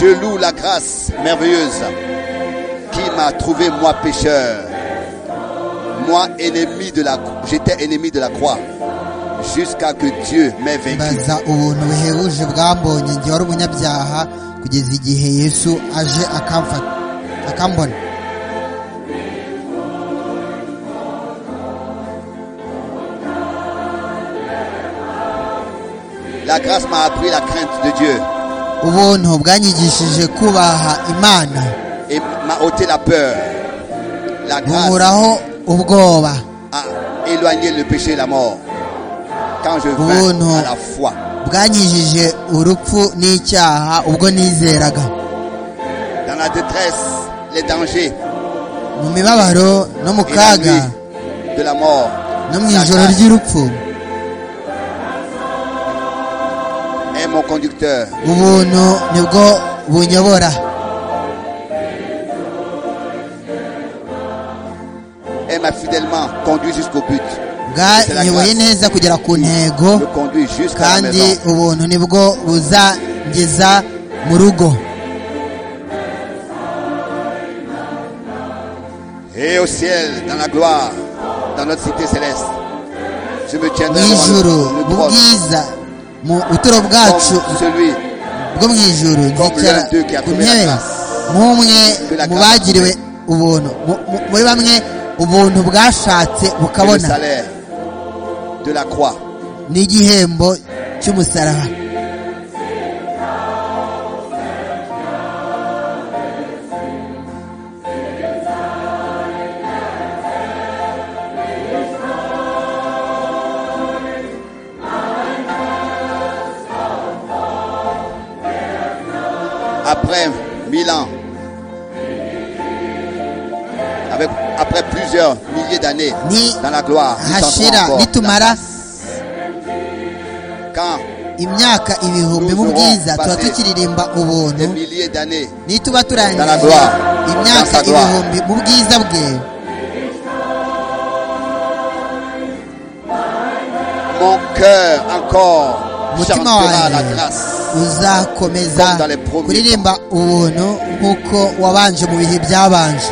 Je loue la grâce merveilleuse qui m'a trouvé moi pécheur, moi ennemi de la j'étais ennemi de la croix jusqu'à que Dieu m'ait vaincu. mbaza ubuntu buhebuje bwambonye ngiye wari umunyabyaha kugeza igihe yesu aje akamfata akambona La grâce m'a appris la crainte de Dieu ubuntu bwanyigishije kubaha imana et m'a ôté la peur. La grâce buburaho ubwoba a éloigné le péché et la mort. Quand je Oh vins non. à la foi, bwanyigishije urupfu n'icyaha ubwo nizeraga dans la détresse, les dangers, mu mibabaro no mu et la kaga nuit de la mort, no mu la ijoro grâce ry'urupfu est mon conducteur. ubuntu nibwo bunyobora Elle m'a fidèlement conduit jusqu'au but. bwanyoboye neza kugera ku ntego Je conduis jusqu'à la kandi maison. ubuntu nibwo buzangeza mu rugo Et au ciel, dans la gloire, dans notre cité céleste, je me mu tiendrai ijuru devant le, le trône mu bwiza mu buturo comme bwacu celui bwo mu ijuru nzicara ku ntebe nk'umwe mu bagiriwe ubuntu mu- mu- muri bamwe ubuntu bwashatse qui est le bukabona salaire de la croix. n'igihembo cy'umusaraba Après mille ans, avec, après plusieurs milliers d'années Ni- dans la gloire, nous hashira tenterons encore nitumara quand imyaka ibihumbi mu bwiza tuba tukiririmba des ubuntu milliers d'années nituba turangije Ndaragwa. Ndaragwa. imyaka ibihumbi mu bwiza bwe Mon cœur encore umutima chantera la wanjye grâce. uzakomeza Comme dans les premiers kuririmba ubuntu nk'uko wabanje mu bihe byabanje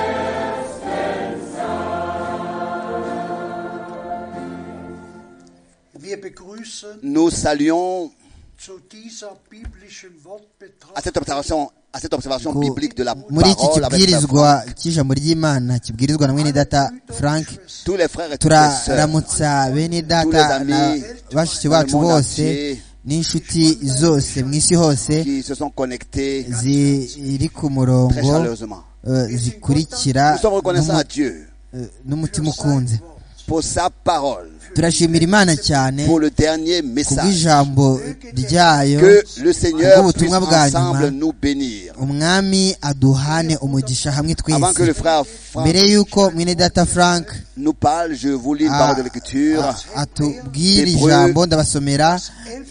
Wir begrüßen Nous saluons zu dieser biblischen à Wortbetrachtung cette observation, à cette observation Ku- biblique de la muri iki parole avec la kibwirizwa cy'ijambo ry'imana kibwirizwa na mwene data frank tous les frères et toutes les sœurs. turaramutsa bene Tous data les na amis bashiki dans le bacu monde bose entier n'inshuti zose mu isi hose qui se sont connectés ziri ku très murongo chaleureusement. eh, zikurikira Nous sommes reconnaissants à n'umu- Dieu eh, n'umutima ukunze pour sa parole, turashimira imana cyane pour le dernier message. kubw'ijambo ryayo Que le Seigneur Kubwo puisse ubutumwa bwa ensemble nyuma nous bénir. umwami aduhane umugisha hamwe Avant que twese le frère Franck mbere y'uko mwene data frank nous parle, je vous lis une Ah, parole de l'écriture. a- atubwire Hébreux, ijambo ndabasomera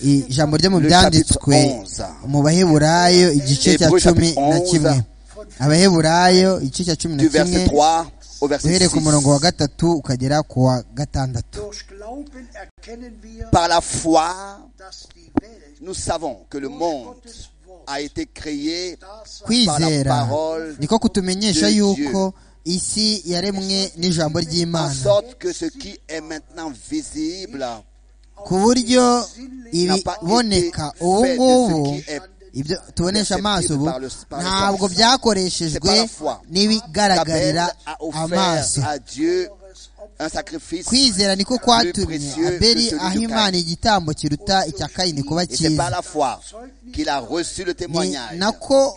ijambo ryo mu le byanditswe chapitre 11. mu baheburayo igice cya Hébreux, cumi chapitre na 11. kimwe abaheburayo igice cya cumi na Du verset kimwe 3 au verset uhereye 6. ku murongo wa gatatu ukagera ku wa gatandatu Durch Glauben erkennen wir, Par la foi, dass die Welt nous savons que le durch monde Gottes Wort a été créé das kwizera parole niko kutumenyesha de yuko isi yaremwe n'ijambo en ry'imana sorte que ce qui est maintenant visible ku buryo ibiboneka ubu ngubu ibyo tubonesha amaso ubu ntabwo byakoreshejwe n'ibigaragarira qu'Abel a offert amaso à Dieu un sacrifice. kwizera niko kwatumye abeli aha imana igitambo kiruta icya kayini kuba Et c'est par cyiza la foi qu'il a reçu le ni témoignage nako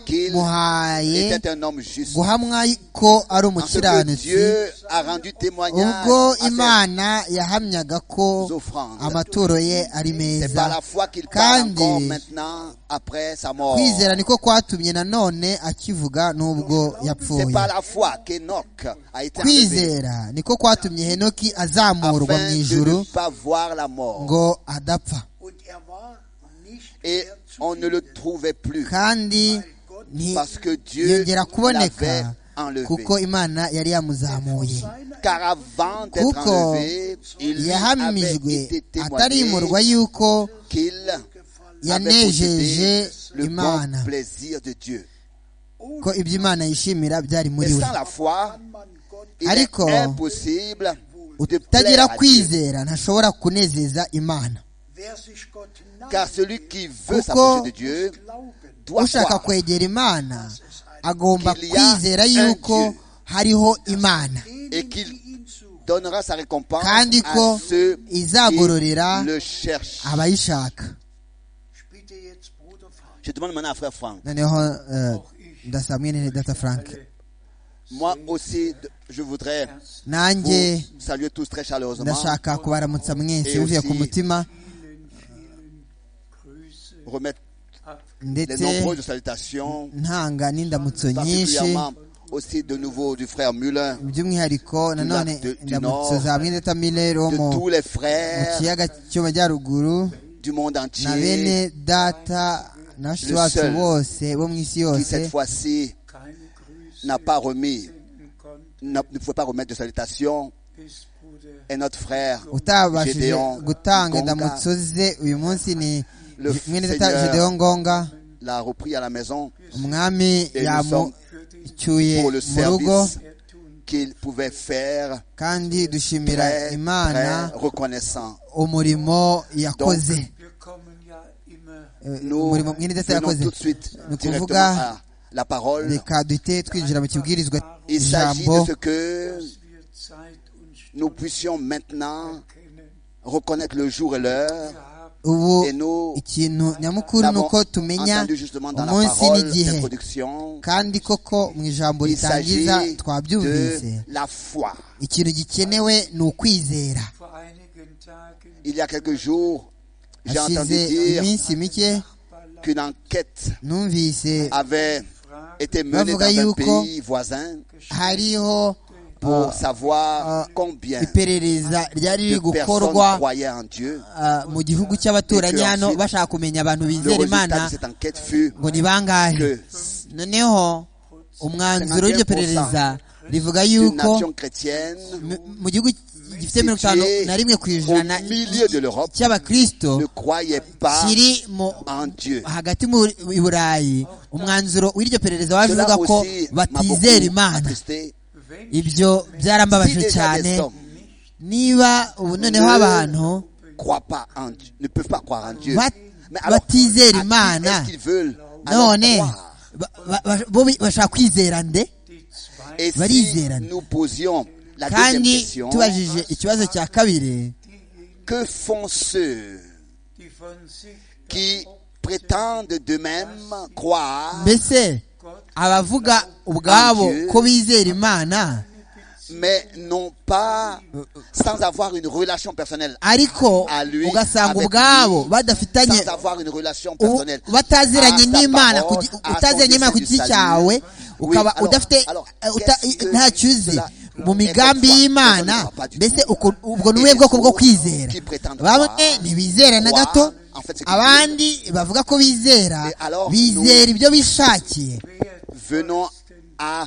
qu'il kwamuhaye était un homme juste. guhamwa ko ari En ce que umukiranutsi Dieu a rendu témoignage ubwo à ses- imana yahamyaga ko amaturo ye ari c'est par meza la foi qu'il parle Kandi- encore maintenant après sa mort. kwizera niko kwatumye nanone akivuga n'ubwo C'est yapfuye par la foi qu'Enoch a été enlevé kwizera niko kwatumye henoki azamurwa afin mu de ne ijuru pas voir la mort. ngo adapfa und er war nicht Et mehr zu on ne le trouvait plus kandi nti- parce que Dieu yongera l'avait kuboneka enlevé. kuko imana yari yamuzamuye Car avant d'être kuko enlevé, il lui avait yahamijwe été témoigné atarimurwa yuko qu'il avait yanejeje possédé le imana bon plaisir de Dieu. ko Ohne ibyo imana yishimira byari Et muri we sans la foi, kann man Gott il est Ariko, impossible de utagira plaire à Dieu. kwizera ntashobora kunezeza imana Wer sich Gott Car nahe celui qui veut Kuko- s'approcher de Dieu glauben, doit ushaka croire kwegera imana agomba Qu'il y a kwizera un yuko Dieu. hariho imana et denen, die qu'il ihn suchen. donnera sa récompense kandi à ko ceux qui izagororera le cherchent. abayishaka Ich bitte jetzt Bruder Frank, Je demande maintenant à frère Franck. noneho eh, ndasaba mwene data frank Moi aussi, de- je voudrais vous nanjye saluer tous très chaleureusement, ndashaka kubaramutsa mwese Et bivuye aussi- ku mutima Grüße remettre les ndetse nombreuses salutations, ntanga n'indamutso nyinshi particulièrement aussi de nouveau du frère Muller, by'umwihariko nanone du- du indamutso Nord, za mwene data miller wo de mu tous les mu frères kiyaga cy'amajyaruguru du monde na bene entier data na bashiki bacu bose bo mu isi qui yose cette fois-ci keine Grüße n'a pas remis, senden konnte, n'a- ne pouvait pas remettre de salutations, ist Bruder est notre frère utabashije Gedeon gutanga Ngonga. indamutso ze uyu munsi ni Le mwene data Seigneur. gedeon ngonga l'a repris à la maison umwami et nous sommes für dich yamucyuye pour le mu rugo service er tun. qu'il pouvait faire kandi dushimira très, imana très reconnaissant. umurimo yakoze Wir kommen ja immer Eh, Nous umurimo mwene data venons yakoze tout de suite ni directement ukuvuga à la parole. reka duhite twinjira mu kibwirizwa Il s'agit ijambo de ce que dass wir Zeit und nous Stunde puissions maintenant kennen. reconnaître le jour et l'heure. Wir haben ubu Et nous ikintu nyamukuru ni l'avons uko tumenya entendu justement dans la umunsi parole n'igihe d'introduction. kandi koko mu ijambo Il s'agit ritangiza twabyumvise de la foi. ikintu gikenewe ni ukwizera vor einigen Tagen Il y a quelques jours, j'ai hashize entendu dire iminsi mike qu'une enquête numvise avait été menée Bavuga dans un yuko pays voisin hariho pour ah, savoir combien iperereza ryari riri de personnes gukorwa croyaient en Dieu. ah, mu gihugu cy'abaturanyi Et que hano ensuite, bashaka kumenya abantu Le bizera imana résultat de cette enquête fut ngo ni bangahe que noneho umwanzuro 51% w'iryo perereza rivuga une yuko nation chrétienne mu- mu gihugu gifite mirongo itanu située na rimwe ku ijana au milieu de l'Europe cy'abakristo ne croyait pas kiri mu- en Dieu. hagati mu i burayi umwanzuro w'iryo perereza waje Cela uvuga ko aussi m'a beaucoup batizera imana attristé. wenn ibyo Si byarambabaje déjà cyane des hommes niba ubu noneho abantu ne croient pas en Dieu, ne peuvent pas croire en Dieu, Bat- mais alors, à qui baptisez l'imana. est-ce qu'ils veuleux alors none croire ba- ba- ba- bo bi- bashaka kwizera nde die zwei Et si Barizerana. nous posions la deuxième kandi question, tubajije ikibazo cya kabiri diejenigen, que font ceux die von sich qui behaupten, prétendent de même croire, mbese abavuga ubwabo Adieu. ko bizera imana mais non pas sans avoir une relation personnelle ariko À lui, ugasanga avec ubwabo lui, badafitanye sans avoir une relation ubu personnelle. bataziranye À sa n'imana parole, ku gi- à son utaziranye n'imana ku dessein giti du cyawe salut. ukaba Oui, alors- udafite alors, eh, uta- qu'est-ce que ntacyo uzi cela mu migambi est-ce y'imana qu'on ne croit pas du mbese tout? uko- ubwo ni Et ubuhe les bwoko bwo autres kwizera qui prétendent bamwe croire, ntibizera na croire, gato en fait, c'est abandi bavuga ko bizera Et alors, bizera ibyo bishakiye Venons à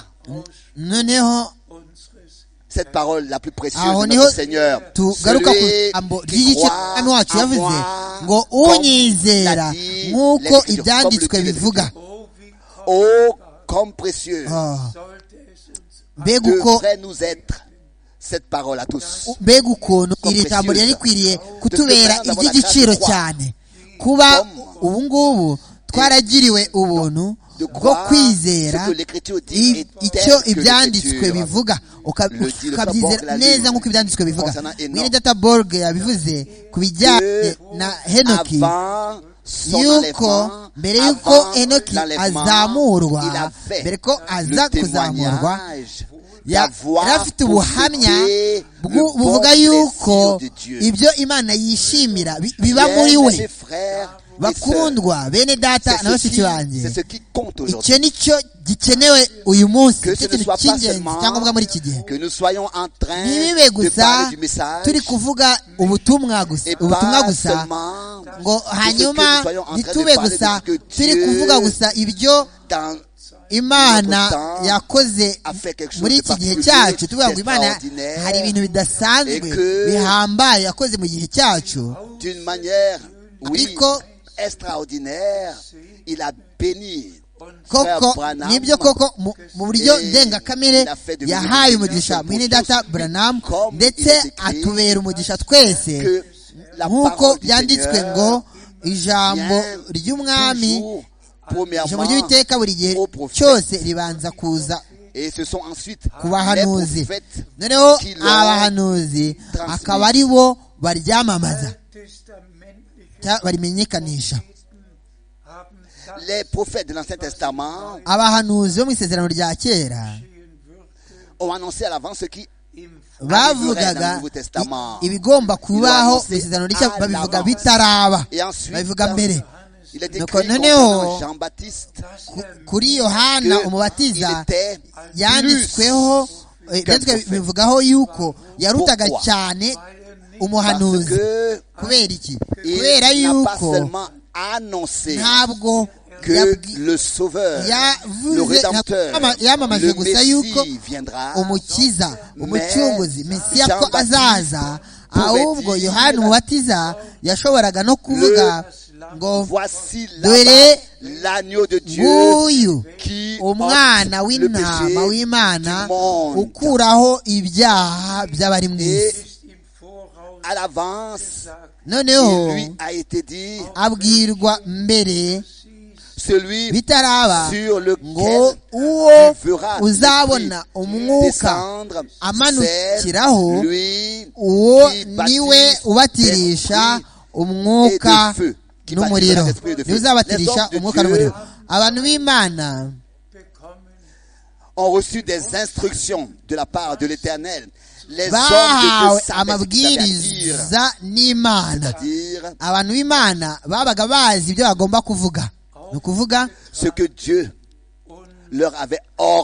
noneho unseres cette parole la plus précieuse aho de niho notre Seigneur. tugaruka ku jambo qui ry'igicano croit wacu en yavuze moi, ngo comme unyizera l'a dit nk'uko l'Écriture, comme ibyanditswe le dit bivuga l'Écriture. Oh, wie kommt, Oh, comme précieux Ah, sollte es uns mbega uko devrait nous être cette parole à tous. mbega ukuntu iri Compréhensible. jambo ryari rikwiriye kutubera iry'igiciro cyane kuba ubu ngubu twaragiriwe ubuntu De bwo croire kwizera ce que l'Écriture dit i- et icyo tel que ibyanditswe l'Écriture. bivuga uka- Le dit le ukabyizera Borg l'a neza lu. nk'uko ibyanditswe bivuga Concernant Enoch. mwene data borg yabivuze ku bijyanye Que na henoki Avant son yuko enlèvement, mbere avant y'uko enoki l'enlèvement, il azamurwa avait mbere ko aza le kuzamurwa témoignage d'avoir yari afite ubuhamya possédé le bwu- bon buvuga yuko plaisir de Dieu. ibyo imana yishimira bi- biba Bien, mes muri we frères et sœurs, bakundwa bene data na c'est ce bashiki qui- c'est banjye ce qui compte aujourd'hui. icyo ni cyo gikenewe uyu munsi Que nicyo ce ne kintu soit pas cy'ingenzi seulement cyangombwa muri iki gihe que nous soyons en train ntibibe de gusa parler du message turi kuvuga ubutumwa gusa et ubutumwa pas gusa seulement ngo hanyuma soyons en train de ntitube parler de gusa ce que turi Dieu kuvuga gusa ibyo dans imana temps yakoze a fait quelque chose muri de iki gihe particulier, cyacu tuvuga ngo imana d'extraordinaire, hari ibintu bidasanzwe et que- bihambaye yakoze mu gihe cyacu d'une manière oui, Ariko- extraordinaire il a béni uns koko Branham nibyo koko mu- mu buryo eh, ndengakamere la fête de yahaye Benediction umugisha pour mwene tous, data branam comme ndetse il est écrit, atubera umugisha twese que la nk'uko parole du byanditswe Seigneur ngo ijambo vient ry'umwami toujours, ijambo ry'uwiteka buri gihe au prophète. cyose ribanza kuza Et ce sont ensuite ku les bahanuzi prophètes noneho qui l'ont abahanuzi transmis. akaba ari bo baryamamaza alttestamentlichen cyangwa barimenyekanisha haben das Les prophètes de l'Ancien Testament abahanuzi bo mu isezerano rya kera geschehen würde ont annoncé à l'avance ce qui im bavugaga Nouveau Testament. i- ibigomba kubaho mu Ils l'ont isezerano annoncé rishya à babivuga l'avance. bitaraba Et ensuite, babivuga mbere il est Donc, écrit non, concernant non. Jean-Baptiste dass Ku- er kuri yohana que umubatiza il était yanditsweho eh, byanditswe prophète. bivugaho yuko yarutaga Pourquoi? cyane weil er nicht parce umuhanuzi que kubera iki il kubera n'a pas yuko seulement annoncé ntabwo que yabwi- le Sauveur, yavuze le Rédempteur, ntabwo yama- yamamaje le gusa yuko Messie viendra, umukiza umucunguzi mesiya ko Jean-Baptiste azaza ahubwo pouvait dire- yohana umubatiza yashoboraga no kuvuga ngo voici Dore là l'agneau de Dieu nguyu qui umwana ôte le w'intama péché w'imana du monde. ukuraho ibyaha by'abari mu Et isi ist im Voraus à l'avance, gesagt, noneho il lui a été dit, abwirwa mbere celui bitaraba sur ngo lequel uwo tu feras uzabona umwuka descendre, amanukiraho, c'est lui uwo qui niwe baptise ubatirisha d'esprit umwuka et de feu. Qui n'umuriro baptise d'esprit et de feu. niwe uzabatirisha Les hommes de umwuka Dieu n'umuriro abantu b'imana bekommen ont reçu des instructions de la part de l'Éternel. Les hommes de bahawe Dieu savaient ce qu'ils avaient à dire. amabwiriza n'imana C'est-à-dire abantu b'imana babaga bazi ibyo bagomba kuvuga ni ukuvuga ce que Dieu und leur avait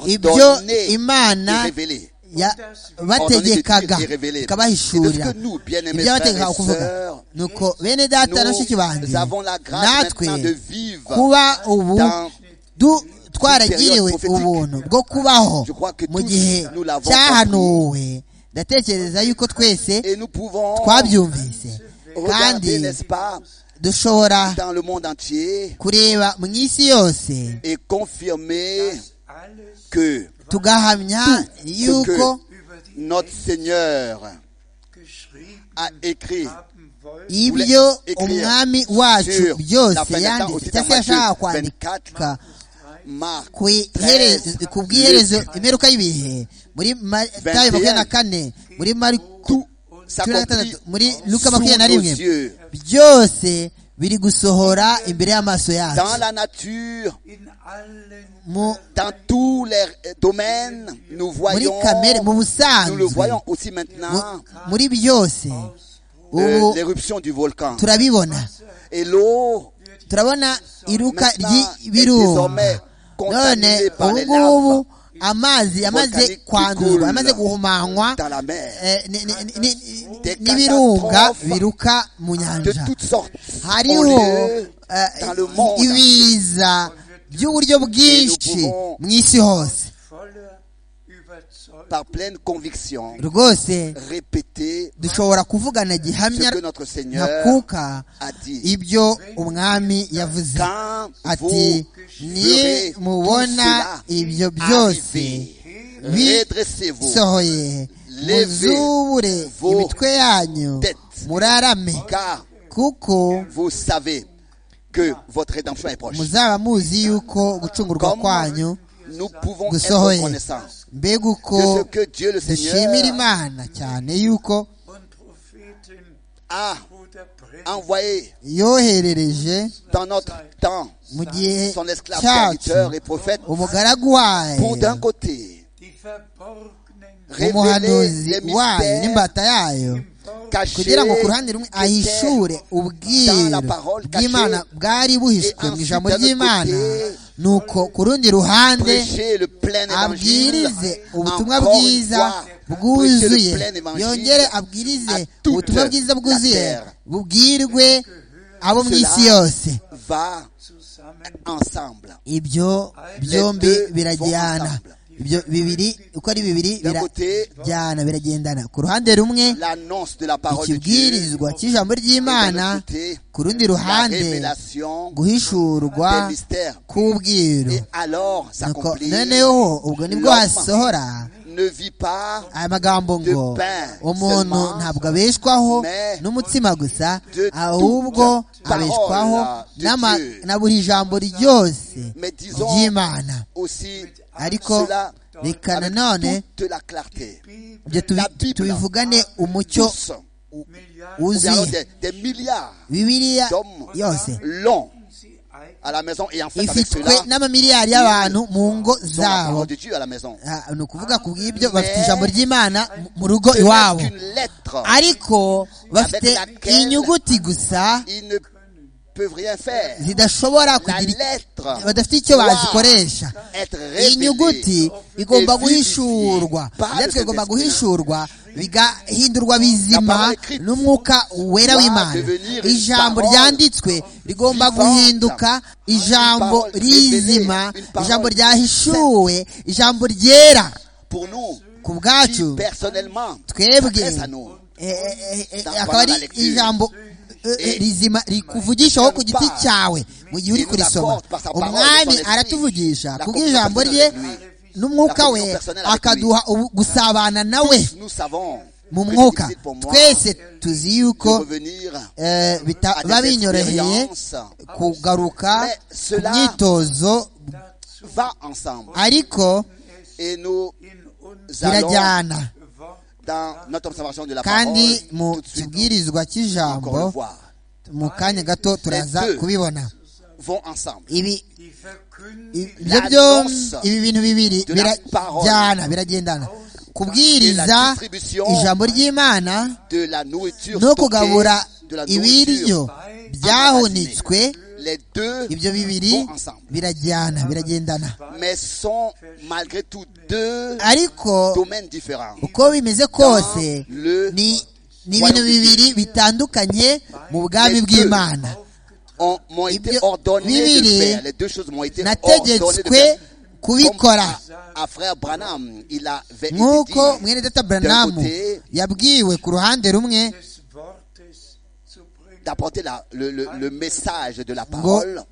ibyo ordonné imana de révéler. ya- bategekaga Ordonné de Dieu qui est révélé. ikabahishurira C'est de ce que nous, bien-aimés ibyo frères bategekaga et kuvuga sœurs, nuko bene data na bashiki banjye Nous avons la grâce natwe maintenant de vivre kuba ubu dans- du- twaragiriwe Une période ubuntu bwo kubaho Je crois que mu tous gihe nous l'avons cyahanuwe ndatekereza yuko twese et nous pouvons twabyumvise kandi regarder, n'est-ce pas, dushobora dans le monde entier kureba mu isi yose et confirmer alles que tugahamya yuko über die notre Seigneur geschrieben a écrit haben wollen, ibyo umwami wacu byose yanditse cyangwa se yashaka kwandika Marc ku iherezo- ku bw'iherezo imperuka y'ibihe muri matayo makumyabiri na kane muri mariko cumi na gatandatu muri luka makumyabiri na rimwe yeux, byose biri gusohora imbere y'amaso yacu dans la nature, in allen mu dans tous les euh, domaines, nous muri voyons, kamere mu nous le busanzwe voyons aussi mu- maintenant, muri byose ubu euh, l'éruption du volcan. turabibona Et l'eau turabona iruka Maintenant, ry'ibirunga désormais, none contaminé par ubu les ngubu laves amazi yamaze volcaniques qui kwanduzwa coulent yamaze guhumanywa dans la mer, eh, ni- ni- ni- ni- ni- Des n'ibirunga catastrophes biruka mu de nyanja toutes sortes, ont hariho lieu eh, dans le monde. ibiza by'uburyo bwinshi pouvons- mu isi hose voller Überzeugung Par pleine conviction, rwose répéter dushobora kuvugana ce gihamya que notre Seigneur ntakuka a dit. ibyo umwami yavuze Quand ati vous verrez nimubona tout cela ibyo byose arriver, bi- redressez-vous sohoye Levez muzubure vos imitwe yanyu têtes. murarame car kuko vous savez que votre rédemption est proche. muzaba muzi yuko gucungurwa Comme kwanyu nous pouvons être gusohoye reconnaissants mbega de ce uko que Dieu le dushimira Seigneur imana cyane yuko und Propheten a oder Prediger envoyé yoherereje dans notre temps mu gihe son esclave cyacu serviteur et prophète umugaragu pour wayo d'un côté die verborgenen révéler umuhanuzi les wayo mystères n'imbata yayo cachés kugira ngo ku ruhande rumwe ahishure ubwiru bw'imana bwari buhishwe mu ijambo ry'imana nuko ku rundi ruhande prêcher le plein évangile abwirize ubutumwa encore une bwiza fois, prêcher bwuzuye le plein évangile yongere abwirize à toute ubutumwa bwiza la bwuzuye terre. bubwirwe abo mu Cela- isi yose va zusammen ensemble ibyo byombi birajyana ibyo bibiri uko ari bibiri birajyana biragendana ku ruhande rumwe ikibwirizwa cy'ijambo ry'imana ku rundi ruhande guhishurwa k'ubwiru noneho ubwo nibwo hasohora amagambo ngo umuntu ntabwo abeshwaho n'umutsima gusa ahubwo abeshwaho na buri jambo ryose ry'imana ariko reka nanone ibyo tubivugane umucyo wuzuye bibiriya yose à la maison et en fait avec ifitwe n'amamiliyari y'abantu mu ngo zabo ni ukuvuga ku bw'ibyo bafite ijambo ry'imana mu rugo iwabo ariko bafite inyuguti gusa zidashobora kugira badafite icyo bazikoresha inyuguti bigomba guhishurwa ibyanditswe bigomba guhishurwa bigahindurwa bizima n'umwuka wera w'imana ijambo ryanditswe rigomba guhinduka ijambo rizima ijambo ryahishuwe ijambo ryera ku bwacu twebwe akaba ari ijambo rizima rikuvugishaho ku giti cyawe mu gihe uri kurisoma umwami aratuvugisha kubw'ijambo rye n'umwuka we akaduha gusabana nawe mu mwuka twese tuzi yuko biba binyoroheye kugaruka ku myitozo ariko birajyana kandi mu kibwirizwa cy'ijambo mu kanya gato turaza kubibona ibi bintu bibiri birajyana biragendana kubwiriza ijambo ry'imana no kugabura ibiryo byahunitswe ibyo bibiri birajyana biragendana ariko uko bimeze kose ni ibintu bibiri bitandukanye mu bwami bw'imana bibiri nategetswe kubikora nk'uko mwene data buranamu yabwiwe ku ruhande rumwe d'apporter le, le, le, message de la parole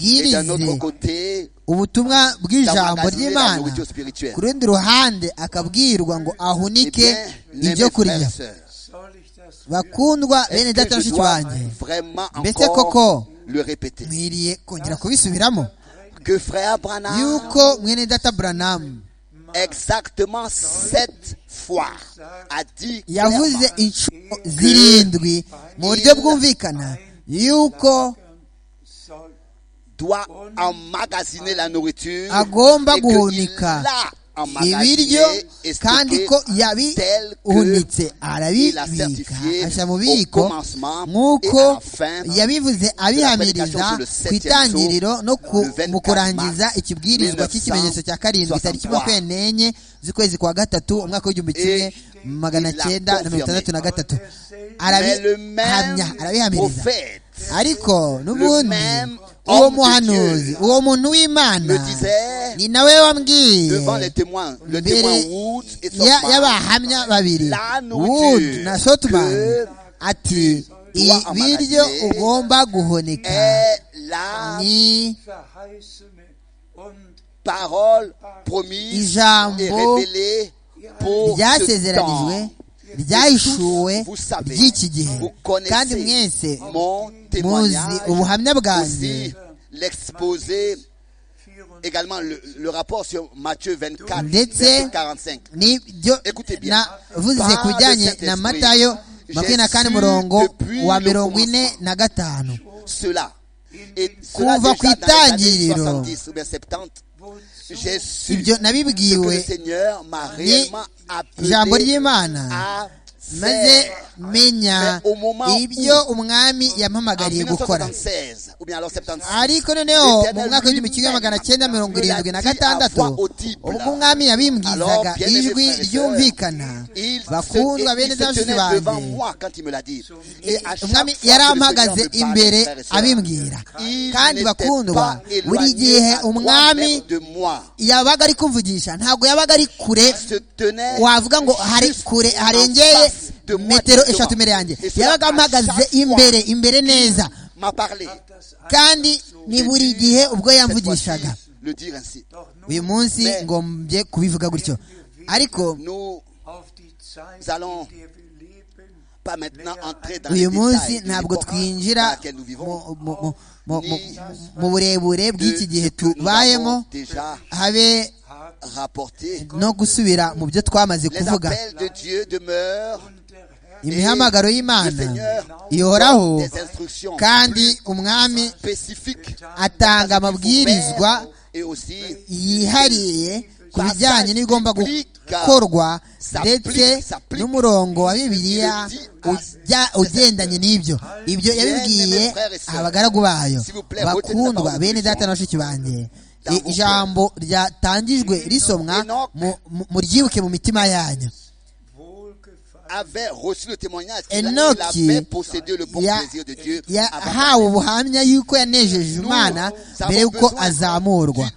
et d'un autre côté ubutumwa bw'ijambo ry'imana ku rundi ruhande akabwirwa ngo ahunike ibyo kurya bakundwa bene data bashiki banjye mbese koko mwiriye kongera kubisubiramo yuko mwene data buranamu exactement sept fois a dit yavuze inshuro zirindwi mu buryo bwumvikana yuko doit emmagasiner la nourriture agomba guhunika ibiryo kandi ko yabihunitse arabibika ashyira mu bubiko nk'uko yabivuze abihamiriza ku itangiriro no mu kurangiza ikibwirizwa cy'ikimenyetso cya karindwi tariki makumyabiri n'enye z'ukwezi kwa gatatu umwaka w'igihumbi kimwe magana cyenda na mirongo itandatu na gatatu arabihamya arabihamiriza ariko n'ubundi uwo muhanuzi uwo muntu w'imana ni nawe wambwiye mbere y'abahamya babiri wood na sotman ati ibiryo ugomba guhunika ni ijambo ryasezeranijwe ryahishuwe ry'iki gihe kandi mwese muzi ubuhamya bwanjye l'exposé, également le, le, rapport sur Matthieu 24, verset 45. Écoutez bien. Vous Cela. Et cela déjà dans les années 70 ou bien 70, j'ai su que le Seigneur m'a réellement appelé à maze menya ibyo umwami yampamagariye gukora ariko noneho mu mwaka w'igihumbi kimwe magana cyenda mirongo irindwi na gatandatu ubwo umwami yabimbwizaga ijwi ryumvikana bakundwa bene zajusi banjye umwami yarampagaze imbere abimbwira kandi bakundwa buri gihe umwami yabaga ari kumvugisha ntabwo yabaga ari kure wavuga ngo hari kure harengeye metero eshatu imbere yanjye yabaga ampagaze imbere imbere neza kandi ni buri gihe ubwo yamvugishaga uyu munsi ngombye kubivuga gutyo ariko uyu munsi ntabwo twinjira mu burebure bw'iki gihe tubayemo habe no gusubira mu byo twamaze kuvuga imihamagaro y'imana ihoraho kandi umwami atanga amabwirizwa yihariye ku bijyanye n'ibigomba gukorwa ndetse n'umurongo wa bibiliya ugendanye n'ibyo ibyo yabibwiye abagaragu bayo bakundwa bene data na bashiki banjye ijambo ryatangijwe risomwa muryibuke mu mitima yanyu avait reçu le témoignage qu'il avait possédé le bon plaisir de Dieu yahawe ubuhamya yuko yanejeje imana mbere y'uko azamurwa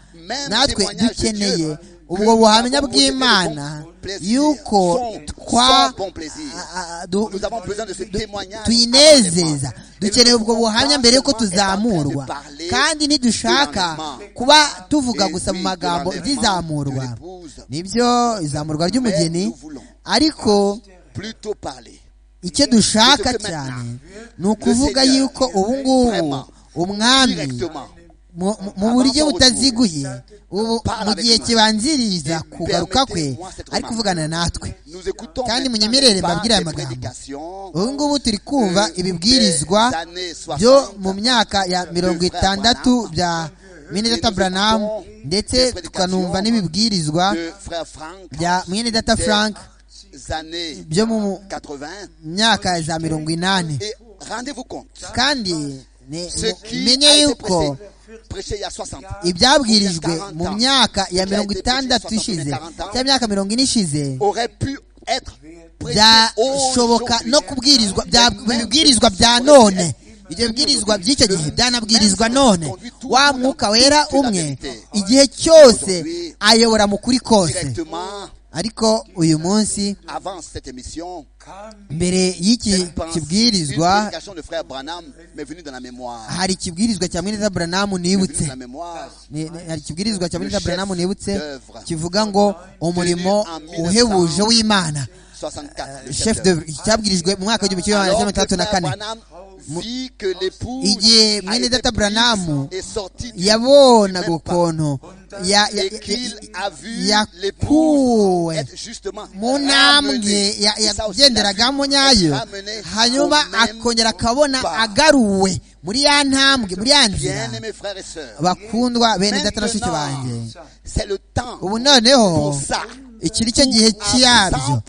natwe dukeneye ubwo buhamya bw'imana yuko tuyinezeza dukeneye ubwo buhamya mbere y'uko tuzamurwa kandi ntidushaka kuba tuvuga gusa mu magambo iby'izamurwa nibyo izamurwa ry'umugeni ariko icyo dushaka cyane ni ukuvuga yuko ubu ngubu umwami mu buryo butaziguye ubu mu gihe kibanziriza kugaruka kwe ari kuvugana natwe kandi munyemerere mbabwire aya magambo ubu ngubu turi kumva ibibwirizwa byo mu myaka ya mirongo itandatu bya mwene data buranamu ndetse tukanumva n'ibibwirizwa bya mwene data frank byo mu myaka za mirongo inani kandi menye yuko ibyabwirijwe mu myaka ya mirongo itandatu ishize cyangwa imyaka mirongo ine ishize byashoboka no kubwirizwa ibibwirizwa bya none ibyo bibwirizwa by'icyo gihe byanabwirizwa none wa mwuka wera umwe igihe cyose ayobora mu kuri kose ariko uyu munsi mbere y'iki kibwirizwa hari ikibwirizwa cya mweneza buranamu nibutse hari ikibwirizwa cya mweneza buranamu nibutse kivuga ngo umurimo uhebuje w'imana cyabwirijwe mu mwaka w'igihumbi kimwe magana cyenda mirongo itandatu na kane igihe mwene data buranamu yabonaga ukuntu yakuwe mu ntambwe yagenderagamo nyayo hanyuma akongera akabona agaruwe muri ya ntambwe muri ya nzira bakundwa bene data na shiki banjye ubu noneho iki ni cyo gihe cyabyo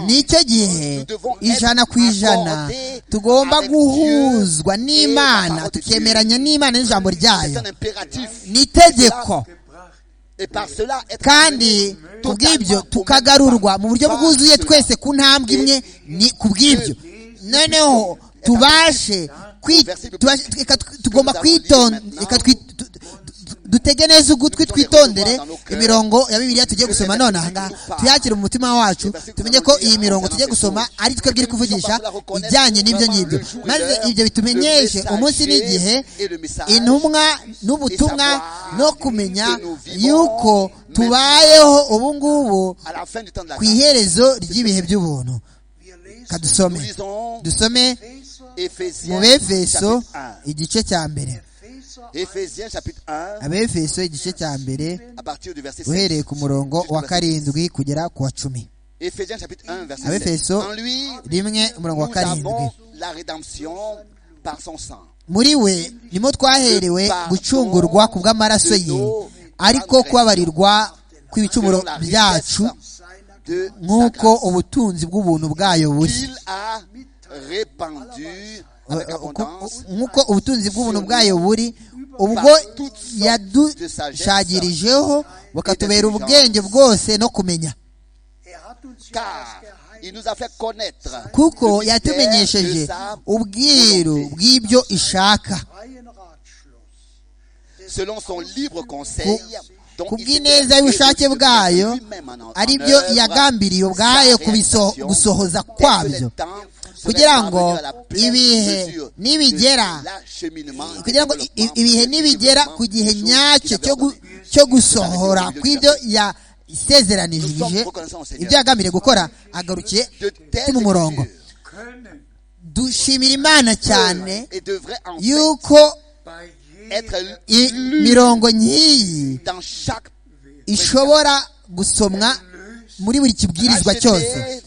ni cyo gihe ijana ku ijana tugomba guhuzwa n'imana tukemeranya n'imana n'ijambo ryayo ni itegeko kandi kubw'ibyo tukagarurwa mu buryo bwuzuye twese ku ntambwe imwe ni kubw'ibyo noneho tubashe tugomba kwitondeka dutege neza ugutwi twitondere imirongo ya bibiliya tugiye gusoma none ahangaha tuyakire mu mutima wacu tumenye ko iyi mirongo tugiye gusoma ari twebwe iri kuvugisha ijyanye n'ibyo ngibyo maze ibyo bitumenyeshe umunsi n'igihe intumwa n'ubutumwa no kumenya yuko tubayeho ubu ngubu ku iherezo ry'ibihe by'ubuntu kadusome dusome mu befeso igice cya mbere Ephésiens chapitre 1 abefeso igice cya mbere à partir du verset 7 uhereye ku murongo wa karindwi kugera ku wa cumi Ephésiens chapitre 1 verset 7 abefeso En lui rimwe umurongo wa nous karindwi avons la rédemption par son sang muri we nimo twaherewe gucungurwa ku bw'amaraso ye ariko kubabarirwa kw'ibicumuro byacu nk'uko ubutunzi bw'ubuntu bwayo bushya qu'il a répandu avec abondance nk'uko ubutunzi bw'ubuntu bwayo buri ubwo yadushagirijeho bukatubera ubwenge bwose no kumenya Er hat uns ja car das Geheimnis il nous a fait connaître kuko le mystère yatumenyesheje de sa ubwiru volonté. bw'ibyo ishaka freien Ratschluss selon son libre conseil dont ku il bw'ineza s'était y'ubushake révélé bwayo lui-même en- en ari byo œuvre, yagambiriye sa ubwayo kubiso- réalisation, gusohoza dès que kwabyo le temps Kugira serait ngo parvenu à la pleine ibihe mesure de n'ibigera- l'acheminement et kugira ngo i- i- développement ibihe du nibigera développement ku gihe chose nyacyo qu'il cyo avait gu- ordonné. cyo gusohora kw'ibyo yasezeranirije ibyo yagambiriye gukora agarukiye De telles mu murongo mesures können dushimira imana cyane peuvent et devraient en fait yuko bei jedem être i- mirongo nk'iyi dans chaque ishobora gusomwa muri buri kibwirizwa cyose racheté,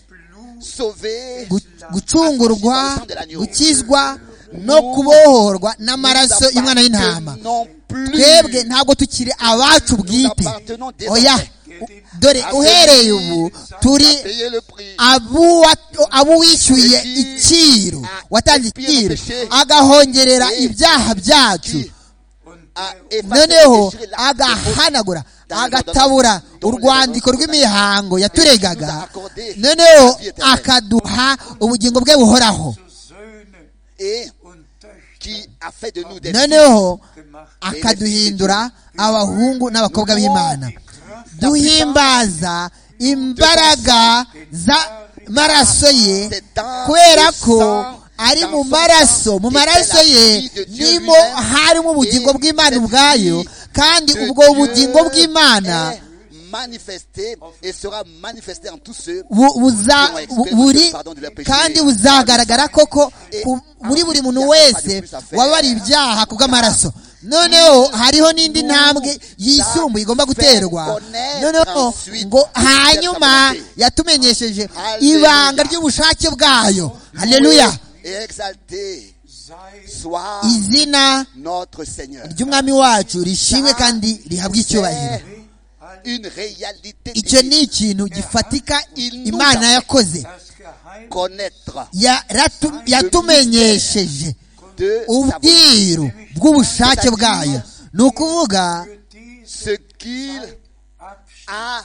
sauvé Gu- gucungurwa gukizwa no kubohorwa n'amaraso y'umwana w'intama non plus twebwe ntabwo tukiri abacu bwite oya u- dore uhereye ubu turi payer le prix abuwa- abuwishyuye iciro watanze iciro agahongerera ibyaha byacu und à der effacer, noneho déchirer l'acte de faute. agahanagura agatabura urwandiko rw'imihango yaturegaga noneho akaduha ubugingo bwe buhoraho zu Söhne et und Töchter qui a fait de nous des noneho gemacht akaduhindura abahungu n'abakobwa b'imana Die Kraft duhimbaza imbaraga z'amaraso ye kubera ko ari mu maraso mu maraso ye nimo harimo ubugingo bw'imana ubwayo kandi ubwo bugingo bw'imana manifesté et sera manifesté en tous ceux bu- buza bu- buri kandi buzagaragara koko ku- muri buri muntu wese wabariye ibyaha ku bw'amaraso noneho hariho n'indi ntambwe yisumbuye igomba guterwa noneho ngo hanyuma yatumenyesheje ibanga ry'ubushake bwayo haleluya et exalté sei soit izina notre Seigneur. ry'umwami wacu rishimwe kandi rihabwe icyubahiro Une réalité icyo divine. ni ikintu gifatika imana yakoze das Geheimnis connaître Yaratu- yatumenyesheje de sa volonté. ubwiru bw'ubushake bwayo ni ukuvuga für diese ce qu'il Abschnitt a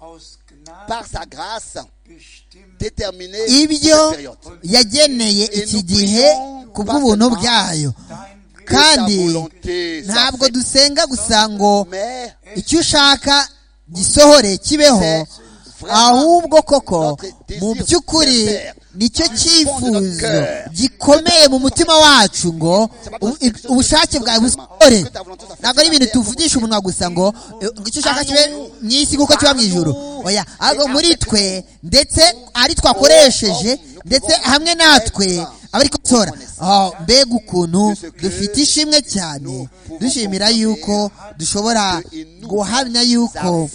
aus Gnade par sa grâce bestimmt déterminé ibyo cette période. yageneye iki gihe ku bw'ubuntu bwayo dein Weg. Que sa kandi volonté soit ntabwo faite. dusenga gusa ngo mais icyo ushaka gisohore kibeho ahubwo koko mu by'ukuri nicyo cyifuzo gikomeye mu mutima wacu ngo u- i- ubushake bwawe busohore ntabwo ari ibintu tuvugisha umunwa gusa ngo eh, ngo icyo ushaka kibe mu isi kuko kiba mu ijoro oya ahubwo muri twe ndetse ari twakoresheje ndetse hamwe natwe abari gutora mbega ukuntu dufite ishimwe cyane dushimira yuko dushobora guhamya yuko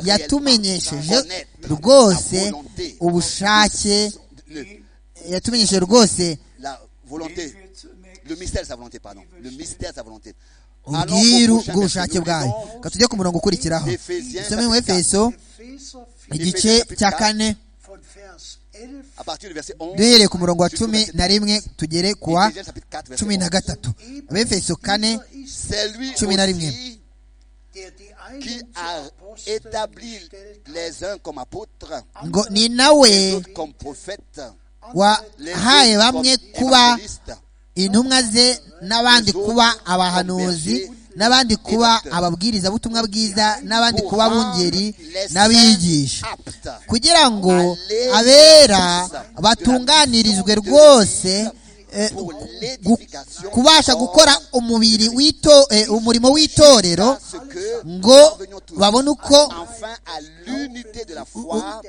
yatumenyesheje rwose ubushake le- yatumenyesheje rwose la volonté, wir zunächst le mystère de sa volonté, pardon, le mystère de sa volonté. Allons ubwiru au prochain bw'ubushake verset. bwayo reka tujye ku murongo ukurikiraho dusome mu efeso Epheser 4 igice cya kane von Vers 11 À partir du verset 11, duhereye ku murongo wa cumi na rimwe tugere ku wa Ephésiens chapitre 4, verset cumi na 11. gatatu abefeso kane ist, C'est lui Cumi na rimwe. aussi der die einen qui zu a Aposteln établi gestellt hat, les uns comme apôtres, ngo ni nawe d'autres comme prophètes, les wahaye autres comme bamwe kuba évangélistes, intumwa ze n'abandi kuba abahanuzi n'abandi kuba ababwirizabutumwa bwiza n'abandi pour kuba rendre abungeri les saints n'abigisha aptes kugira ngo abera batunganirizwe rwose eh, pour gu- l'édification kubasha gukora umubiri w'ito- eh, umurimo w'itorero à ce que ngo parvenions tous babone uko enfin à l'unité de la foi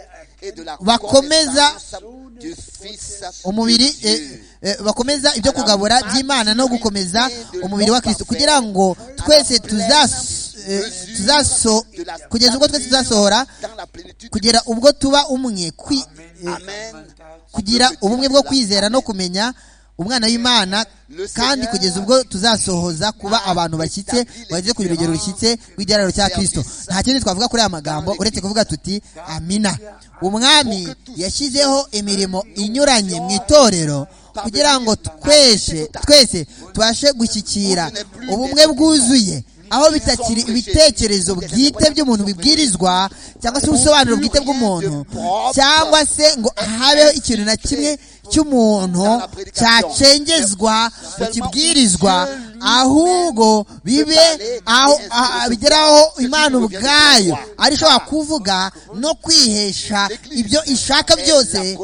et de la Bakomeza connaissance du Fils umubiri de eh, Dieu. eh, bakomeza ibyo kugabura by'imana no gukomeza umubiri wa kristo kugira ngo twese tuzas- eh, tuzaso kugeza ubwo twese tuzasohora Dans la plénitude du kugera ubwo tuba umwe kwi- eh, Amen. kugira ubumwe bwo kwizera no kumenya umwana w'imana kandi kugeza ubwo tuzasohoza kuba abantu bashyitse bageze ku rugero rushyitse rw'igihararo cya kirisito nta kindi twavuga kuri aya magambo uretse kuvuga tuti amina umwami yashyizeho imirimo inyuranye mu itorero kugira ngo twese twese tubashe gushyikira ubumwe bwuzuye aho bitakiri ibitekerezo bwite by'umuntu bibwirizwa cyangwa se ubusobanuro bwite bw'umuntu cyangwa se ngo habeho ikintu na kimwe cy'umuntu cyacengezwa mu kibwirizwa ahubwo bibe aho bigeraho imana ubwayo ari ishobora kuvuga no kwihesha ibyo ishaka byose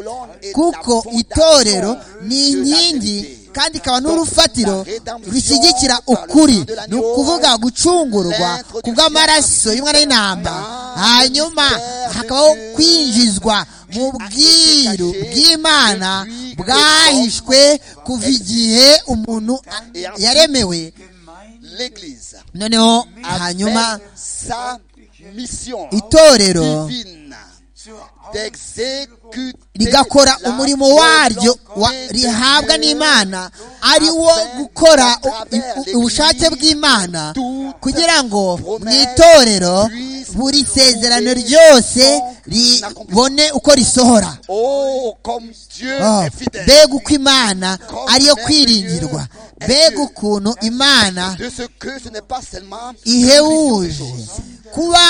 kuko itorero ni inkingi kandi ikaba n'urufatiro rushyigikira ukuri ni ukuvuga gucungurwa ku bw'amaraso y'umwana w'intamba hanyuma hakabaho kwinjizwa mu bwiru bw'imana bwahishwe kuva igihe umuntu yaremewe noneho hanyuma itorero rigakora umurimo waryo rihabwa n'imana ari wo gukora ubushake bw'imana kugira ngo mu itorero buri sezerano ryose ribone uko risohora mbega uko imana ariyo kwiringirwa mbega ukuntu imana ihebuje kuba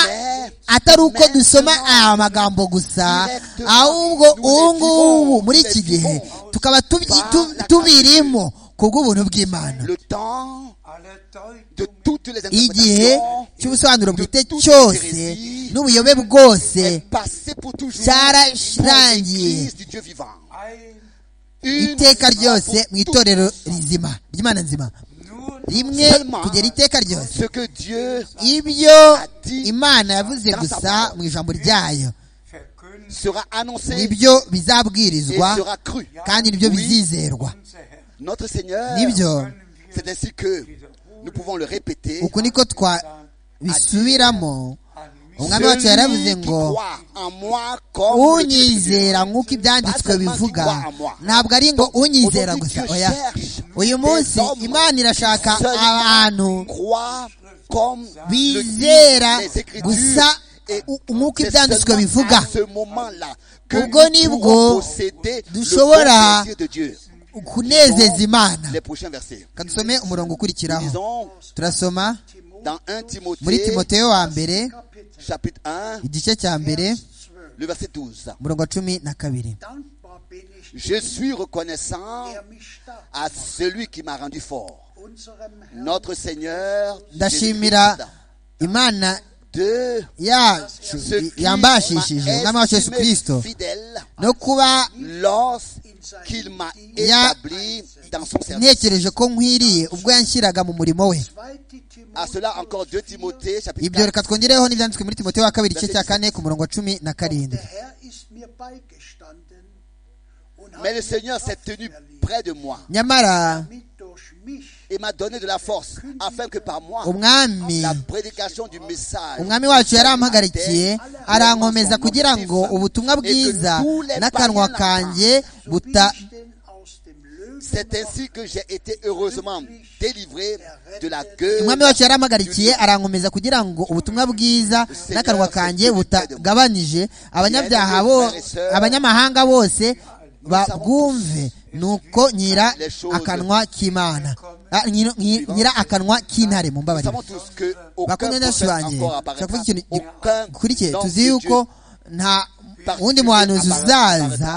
atari uko dusoma aya magambo gusa ahubwo ubu ngubu muri iki gihe tukaba tubirimo ku bw'ubuntu bw'imana igihe cy'ubusobanuro bwite cyose n'ubuyobe bwose cyararangiye iteka ryose mu itorero rizima ry'imana nzima rimwe kugera iteka ryose ibyo imana yavuze gusa mu ijambo ryayo nibyo bizabwirizwa kandi nibyo bizizerwa nibyo uku niko twabisubiramo umwami wacu yaravuze ngo unyizera nk'uko ibyanditswe bivuga ntabwo ari ngo unyizera gusa oya uyu munsi imana irashaka abantu bizera gusa nk'uko ibyanditswe bivuga ubwo nibwo dushobora kunezeza imana kadusome umurongo ukurikiraho turasoma muri timoteyo wa mbere igice cya mbere umurongo wa cumi na kabiri Je suis reconnaissant à celui qui m'a rendu fort. Notre Seigneur, ndashimira imana yacu yambashishije umwami wacu yesu kirisito no kuba ntekereje ko nkwiriye ubwo yanshyiraga mu murimo we ibyo reka twongereho n'ibyanditswe muri timote wa kabiri igice cya kane ku murongo wa cumi na karindwi mais le Seigneur s'est tenu près de moi nyamara et m'a donné de la force afin que par moi umwami la prédication du message umwami wacu yarampagarikiye arankomeza kugira ngo ubutumwa bwiza n'akanwa kanjye buta c'est ainsi que j'ai été heureusement délivré de la gueule umwami wacu yarampagarikiye arankomeza kugira ngo ubutumwa bwiza n'akanwa kanjye butagabanije abanyabyaha bo abanyamahanga bose babwumve nuko nyira akanwa k'imana nyira akanwa k'intare mu mbabarire bakunze benshi banjye kuvuga ikintu gikurikiye tuzi yuko nta wundi muhanuzi uzaza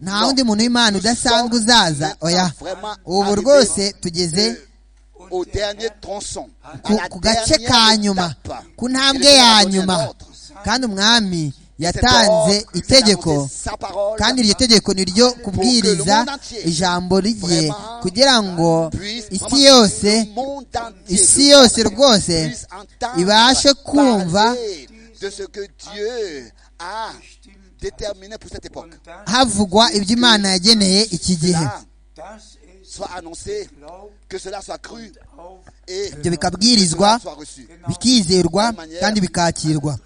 nta wundi muntu w'imana udasanzwe uzaza oya ubu rwose tugeze ku gace ka nyuma ku ntambwe ya nyuma kandi umwami yatanze itegeko kandi iryo tegeko ni ryo kubwiriza ijambo rye kugira ngo isi yose isi yose rwose ibashe kumva havugwa ibyo imana yageneye iki gihe ibyo bikabwirizwa bikizerwa kandi bikakirwa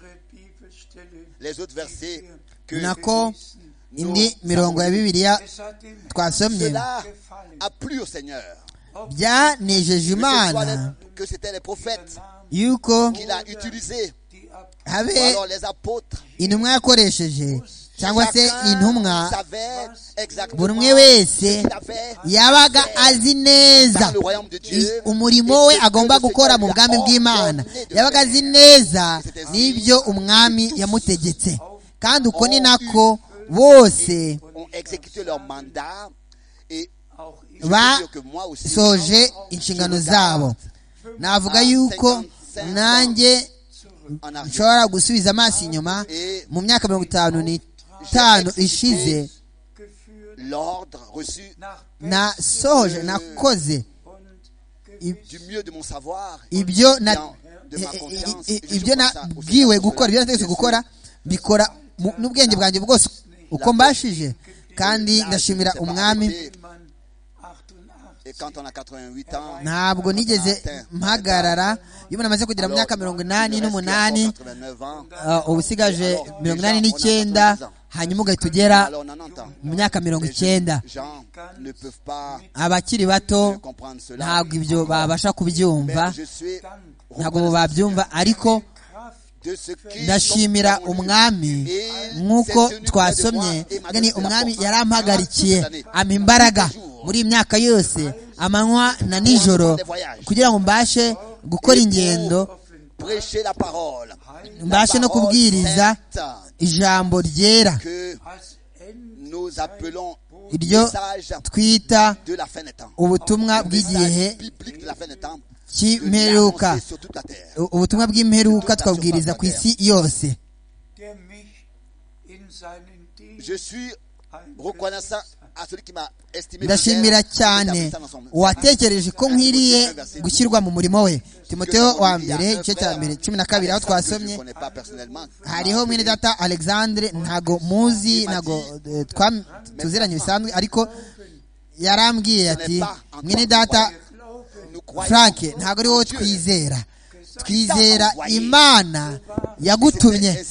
les autres versets que nako indi mirongo ya bibiliya Es hat ihm twasomye Cela a plu au Seigneur. Que ce byanejeje soit imana les- que c'était les prophètes yuko qu'il a utilisés, die Apostel ou habe alors les apôtres. intumwa yakoresheje cyangwa se Chacun intumwa savait buri exactement umwe ce wese qu'il avait yabaga azi neza i- umurimo we agomba gukora mu bwami bw'imana yabaga azi neza n'ibyo umwami yamutegetse kandi uko ni nako bose ont exécuté leur mandat et auch in je Ba- peux dire que moi aussi, soje inshingano zabo navuga yuko nanjye en arrière, nshobora gusubiza amaso inyuma et mu myaka mirongo itanu n'itanu ishize geführt l'ordre reçu nach nasohoje nakoze und du mieux de mon savoir, ibyo na de ma conscience, i- i- et je ibyo crois ça aussi nabwiwe comme gukora ibyo cela. nategetse gukora mbikora mu- n'ubwenge bwanjye bwose uko mbashije kandi ndashimira umwami man 88 Et quand on a 88 ans, ntabwo nigeze mpagarara iyo umuntu amaze kugira alors, mu myaka mirongo inani il reste n'umunani encore 89 ans, uh, uba usigaje mirongo inani n'icyenda hanyuma ugahita ugera alors 90 ans. mu myaka mirongo Les icyenda jeunes gens ne peuvent pas abakiri bato comprendre cela. ntabwo ibyo babasha Mais kubyumva je suis ntabwo babyumva ariko de ce qui ndashimira umwami nk'uko twasomye ngani umwami yarampagarikiye ampa imbaraga muri iyi myaka yose amanywa na nijoro kugira ngo mbashe gukora ingendo prêcher la parole. mbashe no kubwiriza ijambo ryera que als Ende nous appelons iryo message twita de la fin des temps. ubutumwa bw'igihe Message biblique de la fin des temps. de cy'imperuka l'annoncer sur toute la terre. U- ubutumwa bw'imperuka twabwiriza ku isi yose der mich in seinen Dienst Je suis reconnaissant à celui qui m'a estimé. ndashimira cyane uwatekereje ko nkwiriye gushyirwa mu murimo we timoteyo wa mbere igice cya mbere cumi na kabiri aho twasomye hariho mwene data alexandre ntago muzi ntago eh, twam- tuziranye bisanzwe ariko yarambwiye ati mwene data frank ntago ari wowe twizera twizera imana yagutumye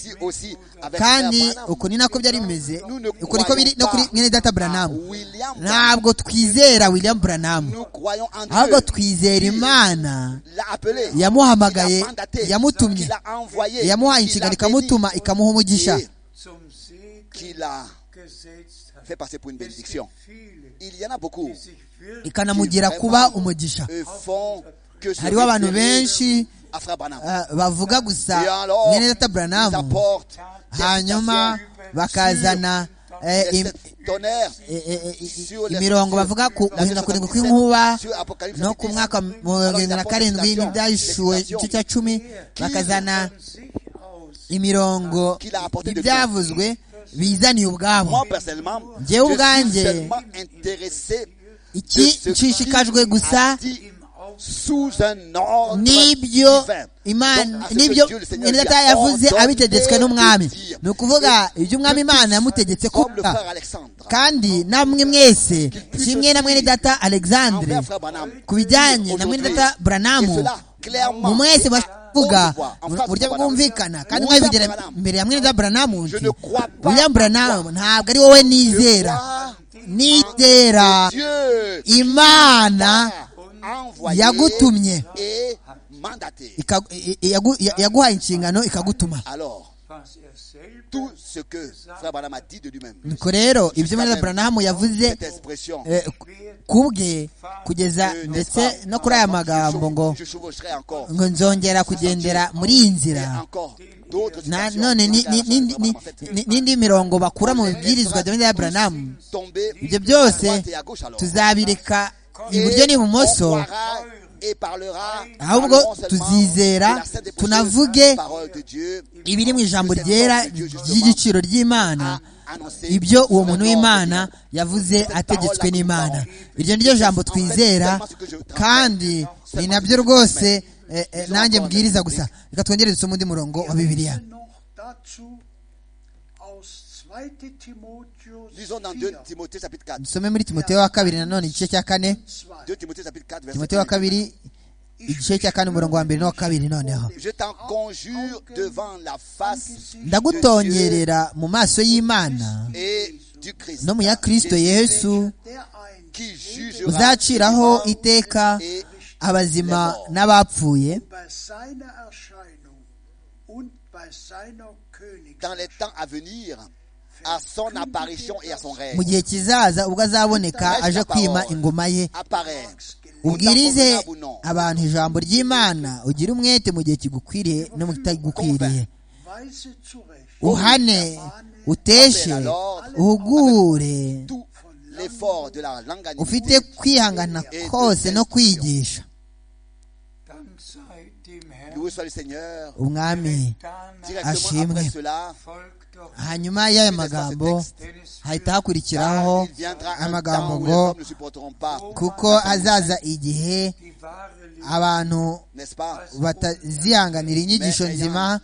kandi uku ni nako byari bimeze uku niko biri no kuri mwene data buranamu ntabwo twizera william buranamu ahubwo twizera imana yamuhamagaye yamutumye yamuhaye inshingano ikamutuma ikamuha umugisha zum Sieg qui l'a gesetzt hat. fait passer pour une Es bénédiction. gibt viele, Il y en a beaucoup die sich wirklich ikanamugira kuba umugisha eux font que ce hariho abantu référé benshi à Frère Branham. ah, bavuga gusa Et alors, mwene data ils buranamu apportent hanyuma bakazana eh, im- tonnerre eh, eh, eh, imirongo bavuga ku guhinda kurindwi kw'inkuba no ku mwaka wa mirongo irindwi na karindwi n'ibyahishuwe igice cya cumi bakazana von sich aus imirongo ibyavuzwe bizaniye ubwabo Moi, personnellement, je Jyewe ubwanjye, suis seulement intéressé iki nshishikajwe gusa dit im Ausland sous un ordre n'ibyo divin. Donc, imana à ce que n'ibyo Dieu, le Seigneur, nyine lui data a yavuze ordonné abitegetswe n'umwami de dire. ni ukuvuga ibyo umwami imana yamutegetse Comme le kuvuga frère Alexandre. kandi namwe mwese kimwe na mwene data alexandre Envers Frère Branham. ku bijyanye na mwene data buranamu mu mwese bavuga mu buryo bwumvikana kandi mwabivugira imbere ya mwene data buranamu nti william buranamu ntabwo ari wowe nizera nizera Dieu imana envoyé yagutumye. et mandaté. ikagu- i- i- yagu- ya- yaguhaye inshingano ikagutuma Alors, was er selbst tout ce que Frère Branham a dit de lui-même, nuko rero ibyo mwene buranamu yavuze cette expression, eh, ku bwe kugeza ndetse no kuri aya magambo ngo je chevaucherai encore, ngo nzongera kugendera muri iyi et nzira encore d'autres Na- citations none ni- ni- ni- Frère ni- Branham a faites. ni- n'indi mirongo bakura mu bibwirizwa bya ya buranamu Tomber ibyo à byose droite et à gauche alors. tuzabireka Et iburyo on n'ibumoso croira et parlera, Ahubwo parlerons seulement tuzizera, de la sainte et précieuse tunavuge parole de Dieu ibiri mu ijambo ryera ry'igiciro ry'imana a annoncé ibyo uwo cet muntu ordre w'imana divin. yavuze ategetswe n'imana iryo ni ryo jambo twizera kandi ni nabyo rwose eh, eh, nanjye mbwiriza gusa reka twongereze usome undi murongo wa bibiliya noch dazu aus 2. Timotheus Lisons dans 2 4, Timothée chapitre 4. dusome muri timoteyo wa kabiri nanone igice cya kane 2. 2 Timothée chapitre 4 verset timoteyo wa 1. kabiri igice cya kane umurongo wa mbere n'uwa kabiri noneho Je t'en conjure devant la face de Dieu ndagutonyerera mu maso y'imana et no mu ya kirisito yesu uzaciraho iteka abazima n'abapfuye bei seiner Erscheinung und bei seiner Königschaft dans les temps à venir, à son apparition et à son règne. mu gihe kizaza ubwo azaboneka aje kwima ingoma ye Apparaître. ubwirize abantu ijambo ry'imana ugire umwete mu gihe kigukwiriye no mu kitagukwiriye weise zurecht uhane uteshe uhugure Tout l'effort de la langue animée. ufite kwihangana kose no kwigisha Dank sei dem Herrn. Loué soit le Seigneur. umwami Danach Directement après Ashimwe. cela, folgt doch hanyuma y'aya magambo hahita hakurikiraho il viendra un amagambo temps où les ngo hommes ne supporteront pas. kuko azaza igihe die wahre Liebe. abantu N'est-ce pas batazihanganira inyigisho nzima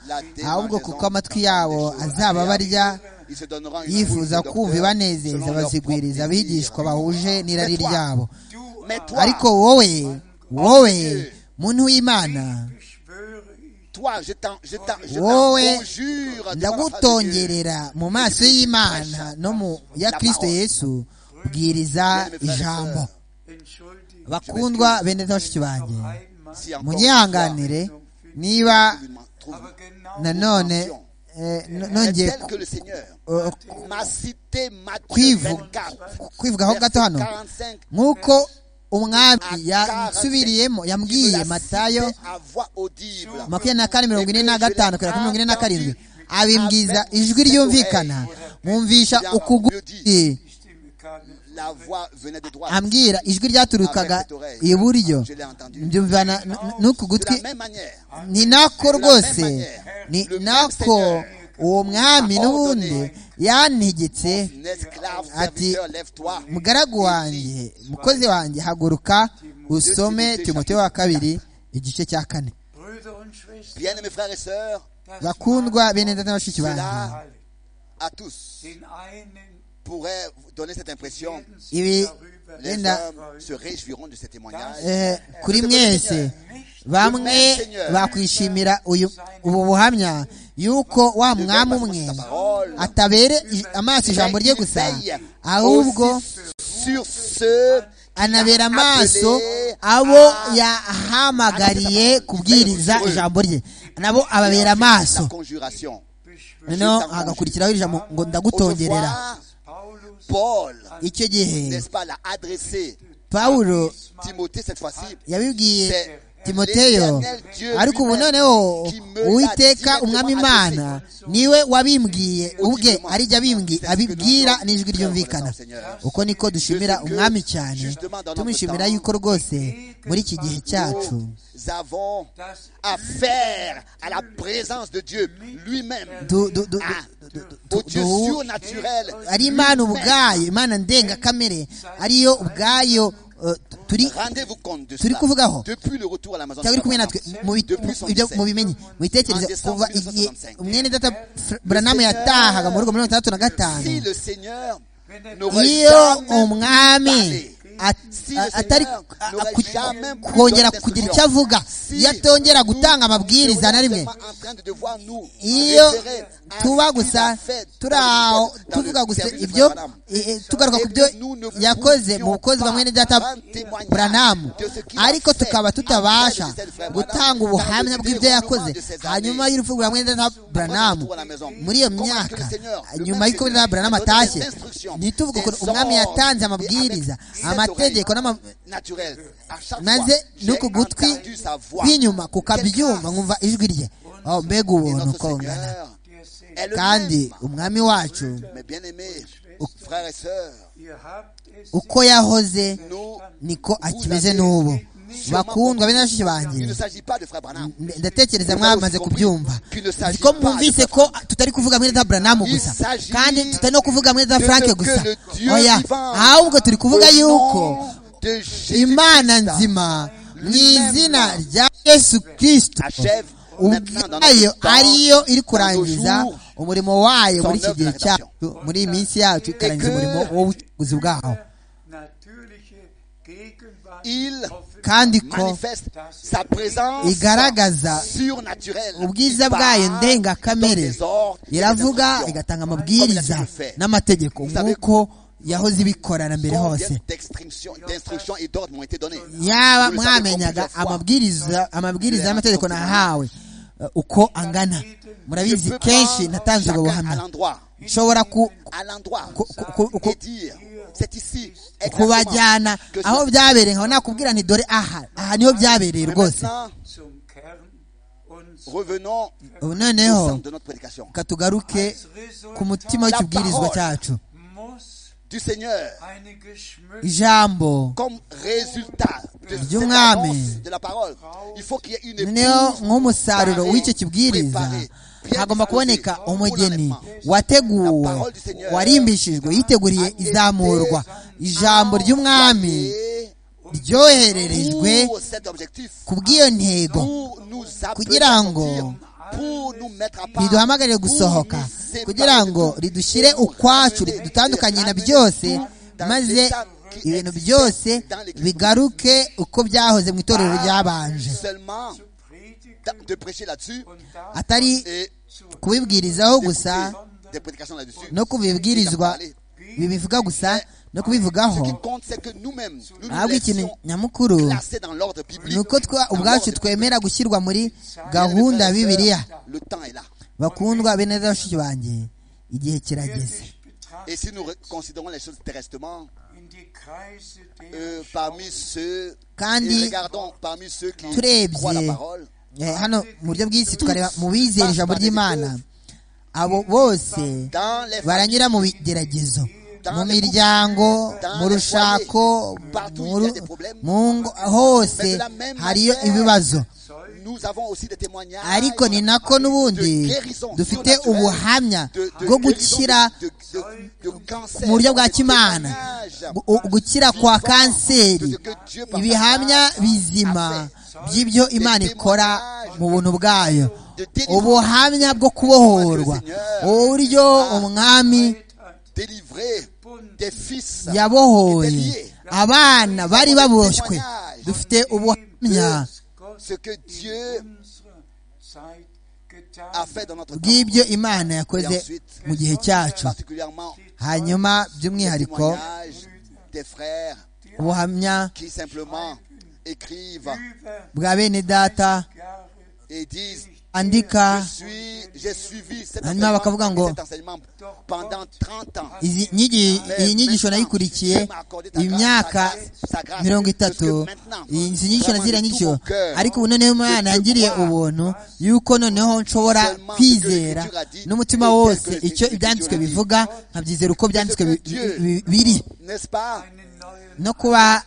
ahubwo kuko amatwi yabo azaba barya Il se donnera une yifuza foule de kumva docteurs ibanezeza selon leur bazigwiriza propre désir. abigishwa bahuje n'irari ryabo Du Mais toi, ariko wowe wowe muntu w'imana schwöre ich, toi, je t'en, je t'en, je t'en conjure devant la wowe face de Dieu. ndagutongerera mu maso y'imana no mu ya kirisito yesu bwiriza ijambo entschuldige bakundwa bene bashiki banjye einmal, Si encore munyihanganire niba tu me trouves aber genau nanone eh, no- nongeye tel que le Seigneur eh, m'a cité Matthieu kwivu- 24, kwivugaho gato hano verset 45, nk'uko umwami yasubiriyemo yabwiye la matayo cité à voix audible. makumyabiri na kane mirongo ine na gatanu kugera kuri mirongo ine na karindwi abimbwiza ijwi ryumvikana mwumvisha ukuguru die Stimme kam nicht. La voix venait de droite. ambwira ijwi ryaturukaga iburyo mbyumvana n- n'uku De la gutwi même manière, ni nako rwose ni nako uwo mwami n'ubundi yantegetse mon esclave Ati, serviteur, lève-toi. mugaragu wanjye mukozi wanjye haguruka usome timote wa kabiri igice cya kane Brüder und Schwestern, Bien, mes frères et sœurs, das bakundwa bene data na bashiki banjye cela à tous den einen pourrait vous donner cette impression. werden sie ibi darüber Les Linda. hommes se réjouiront de ces témoignages. eh, kuri mwese bamwe bakwishimira uyu ubu buhamya yuko wa mwami umwe atabere i- amaso ijambo rye gusa ahubwo Sur ceux anabera amaso abo yahamagariye kubwiriza ijambo rye nabo ababera la amaso conjuration. noneho hagakurikiraho ijambo ngo ndagutongerera Autrefois, Paulus Paul, icyo gihe n'est-ce pas, l'a adressé pawulo Timothée cette fois-ci. yabibwiye C'est timoteyo l'Éternel Dieu ariko ubu lui-même noneho qui me uwiteka l'a umwami directement imana niwe wabimbwiye ubwe Audiblement. arijya abimbwi abibwira n'ijwi ryumvikana Seigneur. uko niko dushimira umwami cyane justement dans notre tumwishimira temps, yuko rwose muri iki gihe cyacu Nous avons das affaire à la présence de Dieu lui-même. du- du- du- Ah, du- du- du- au Dieu du- surnaturel. ari imana ubwayo imana ndengakamere ariyo ubwayo eh, turi Rendez-vous compte de Turi cela. kuvugaho. Depuis le rutaur à la maison de cyangwa la kumwe natwe mu bi- Depuis mu- ibyo 77. mubimenye mubitekereze En décembre kuva igihe 1975. umwene data Fr- buranamu yatahaga mu rugo muri mirongo itandatu na gatanu Si le Seigneur n'aurait iyo jamais umwami at- Si a- le atari Seigneur a- n'aurait ku- jamais pu kongera donner d'instruction. kugira icyo avuga iyo atongera gutanga amabwiriza na rimwe iyo tuba gusa turi aho tuvuga gusa ibyo eh, eh, tugaruka ku byo yakoze mu bukozi bwa mwene data buranamu ariko tukaba tutabasha gutanga ubuhamya bw'ibyo yakoze hanyuma y'urupfu rwa mwene data buranamu muri iyo myaka nyuma y'uko mwene data buranamu atashye ntituvuge ukuntu umwami yatanze amabwiriza amategeko n'ama maze n'uku gutwi kw'inyuma kukabyumva nkumva ijwi rye oh mbega ubuntu uko ungana der Segen. kandi umwami wacu Mais bien aimés, frères et sœurs, Ihr habt es uko yahoze nous, niko akimeze n'ubu bakundwa bene bashiki banjye il ne s'agit pas de frère Branham. ndatekereza mwamaze kubyumva ko mwumvise ko tutari kuvuga mwene da buranamu gusa kandi tutari no kuvuga mwene da frank gusa oya ahubwo turi kuvuga Au yuko nom de Jésus-Christ, imana nzima mu izina rya yesu kirisito ubwayo ariyo iri kurangiza umurimo wayo muri iki gihe cyacu muri iyi minsi yacu ikarangiza umurimo w'ubucukuzi bwaho natürliche Il kandi ko manifeste sa présence igaragaza surnaturelle. ubwiza bwayo ndengakamere Dans des ordres et des iravuga instructions. igatanga amabwiriza n'amategeko nk'uko yahoze ibikorana mbere Combien hose d'extinction- d'instructions et d'ordres m'ont été donnés. yaba Vous le savez mwamenyaga combien de fois amabwiriza amabwiriza y'amategeko nahawe eh, uko angana je murabizi peux kenshi prendre natanze ubwo chacun à buhamya l'endroit, nshobora ku- à l'endroit, ku- ku- ku- et dire, c'est ici, exactement, kubajyana que aho c'est- byabereye nkaba nakubwira nti dore aha aha niho byabereye Mais rwose maintenant, Zum Kern uns revenons ubu au noneho centre de notre prédication. reka tugaruke ku mutima w'ikibwirizwa cyacu muss Du Seigneur, eine geschmückte ijambo comme résultat de cette Dieu annonce m'aime. de la parole, il faut qu'il y ait une noneho épouse nk'umusaruro préparée, w'icyo kibwiriza préparée, bien hagomba kuboneka disposée, umugeni pour l'enlèvement. wateguwe warimbishijwe yiteguriye izamurwa ijambo ry'umwami Et ryohererejwe pour cet objectif, ku bw'iyo ntego pour nous appeler Kugira à ngo sortir, pour nous mettre à part, riduhamagarire pour gusohoka nous séparer kugira de ngo tout, ridushyire pour nous ukwacu ramener, ridutandukanye na ramener byose dans maze l'état qui ibintu existait byose dans l'Église. bigaruke uko byahoze mu itorero ryabanje Seulement Predigen de- de prêcher là-dessus und da atari et kubibwirizaho gusa d'écouter des prédications là-dessus. no kubibwirizwa bibivuga gusa no Ce qui kubivugaho compte, c'est que nous-mêmes, nous nous ahubwo ikintu laissions nyamukuru classer dans l'ordre biblique. ni uko twa- Dans ubwacu l'ordre biblique. twemera gushyirwa muri gahunda ya bibiliya Le temps est là. bakundwa bene bashiki banjye igihe kirageze wirklich betrachtet Et si nous re- considérons les choses terrestrement, in die Kreise euh, der parmi ceux, Kandi- et regardons parmi ceux qui Turebye. croient la parole, Eh, hano mu buryo bw'isi tukareba mu bizera ijambo ry'imana abo bose dans les baranyura mu bigeragezo mu miryango mu rushako mu ru- mu ngo hose hariyo ibibazo familles, nous avons aussi des témoignages ariko ni nako n'ubundi dufite ubuhamya bwo gukira de, de- de cancer, mu buryo bwa des kimana témoignages gu- u- gukira kwa kanseri ibihamya bizima by'ibyo imana ikora mu buntu bwayo de délivrance ubuhamya bwo kubohorwa uburyo umwami délivré des fils yabohoye déliés. abana bari baboshywe dufite ubuhamya ce que Dieu unserer Zeit getan a fait dans notre temps, bw'ibyo imana yakoze mu gihe cyacu particulièrement hanyuma les by'umwihariko témoignages des frères ubuhamya qui simplement écrivent über bwa bene data Jahre et disent andika Je suis, j'ai suivi cet Hanyuma bakavuga enseignement, ngo, cet enseignement pendant 30 ans. izi nyigisho iyi nyigisho nayikurikiye imyaka mirongo itatu izi nyigisho na ziriya nyigisho ariko ubu noneho umwana yangiriye ubuntu yuko noneho nshobora kwizera n'umutima wose icyo ibyanditswe bivuga nkabyizera uko byanditswe bi- bi- bi- biri N'est-ce pas einen neuen no kuba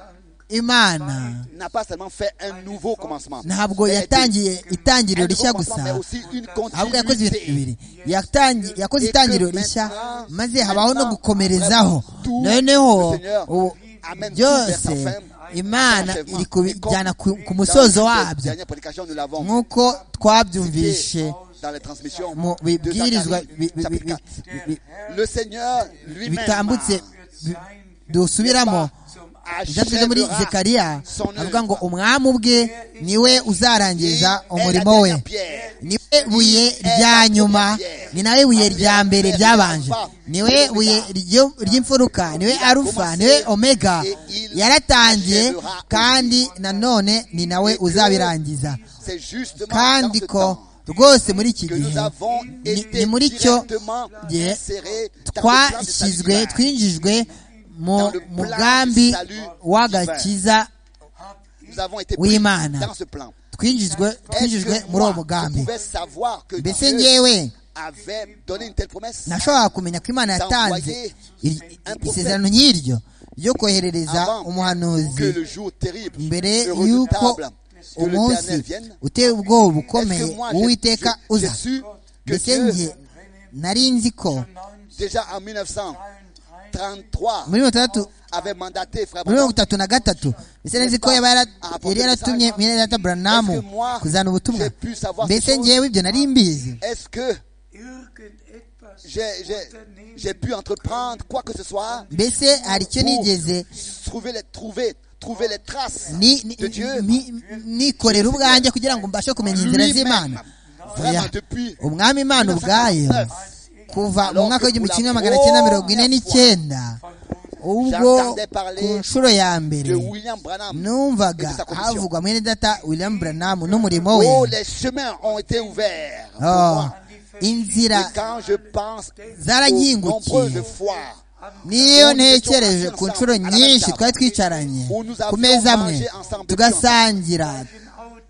imana N'a pas seulement fait un nouveau commencement. ntabwo mais yatangiye itangiriro un nouveau rishya commencement, gusa mais aussi une ahubwo yakoze ibintu bibiri continuité. Yatangi- yakoze itangiriro rishya maze habaho no gukomerezaho noneho ubu byose imana iri kubijyana ku ku musozo wabyo nk'uko twabyumvishe mu bibwirizwa bi- bi- bi- bi- bi- Le Seigneur lui-même bitambutse bi- sein dusubiramo zum ibyo muri achèvera zekariya son œuvre. avuga ngo umwami ubwe niwe Il uzarangiza est la umurimo we dernière pierre. niwe buye rya nyuma ni nawe buye rya mbere ryabanje niwe buye ryo- ry'imfuruka niwe arufa niwe omega yaratangiye kandi nanone ni nawe uzabirangiza C'est justement kandi dans ce ko temps rwose muri iki que gihe nous avons ni- ni été muri cyo directement gihe insérés dans le plan de twashyizwe salut divin. twinjijwe mu mugambi w'agakiza Nous avons été Oui, pris man. dans ce plan. twinjijwe Est-ce twinjijwe que muri uwo moi, je mugambi pouvais savoir que mbese Dieu ngewe avait donné une telle promesse nashobora kumenya ko imana yatanze iri- isezerano nk'iryo ryo koherereza umuhanuzi que le jour terrible, mbere le y'uko redoutable, que umunsi l'Éternel vienne uteye ubwoba Est-ce ukomeye que moi, j'ai- uwiteka j'ai- j'ai uza su que mbese Dieu, njye nari nzi ko déjà en 1933, muri mirongo itandatu avait mandaté Frère muri mirongo Branham. itatu na gatatu mbese nzi ko yaba yara- yari yaratumye mwene data buranamu kuzana ubutumwa mbese ngewe ibyo nari mbizi Est-ce que irgendetwas j'ai- j'ai j'ai pu entreprendre quoi que ce soit, mbese hari icyo nigeze trouver les, trouver, trouver les traces ni- ni- de Dieu. ni- nikorera ubwanjye kugira ngo mbashe kumenya inzira z'imana Vraiment, Oya. depuis umwami imana ubwayo 1909, kuva mu mwaka w'igihumbi kimwe magana cyenda mirongo ine n'icyenda ubwo ku nshuro ya mbere de William Branham numvaga et de sa commission. havugwa mwene data william branham n'umurimo we Oh, les chemins ont été ouverts. pour Oh, moi. inzira Et quand je pense aux zarahingukiye nombreuses fois niyo ntekereje ku nshuro nyinshi twari twicaranye ku meza amwe tugasangira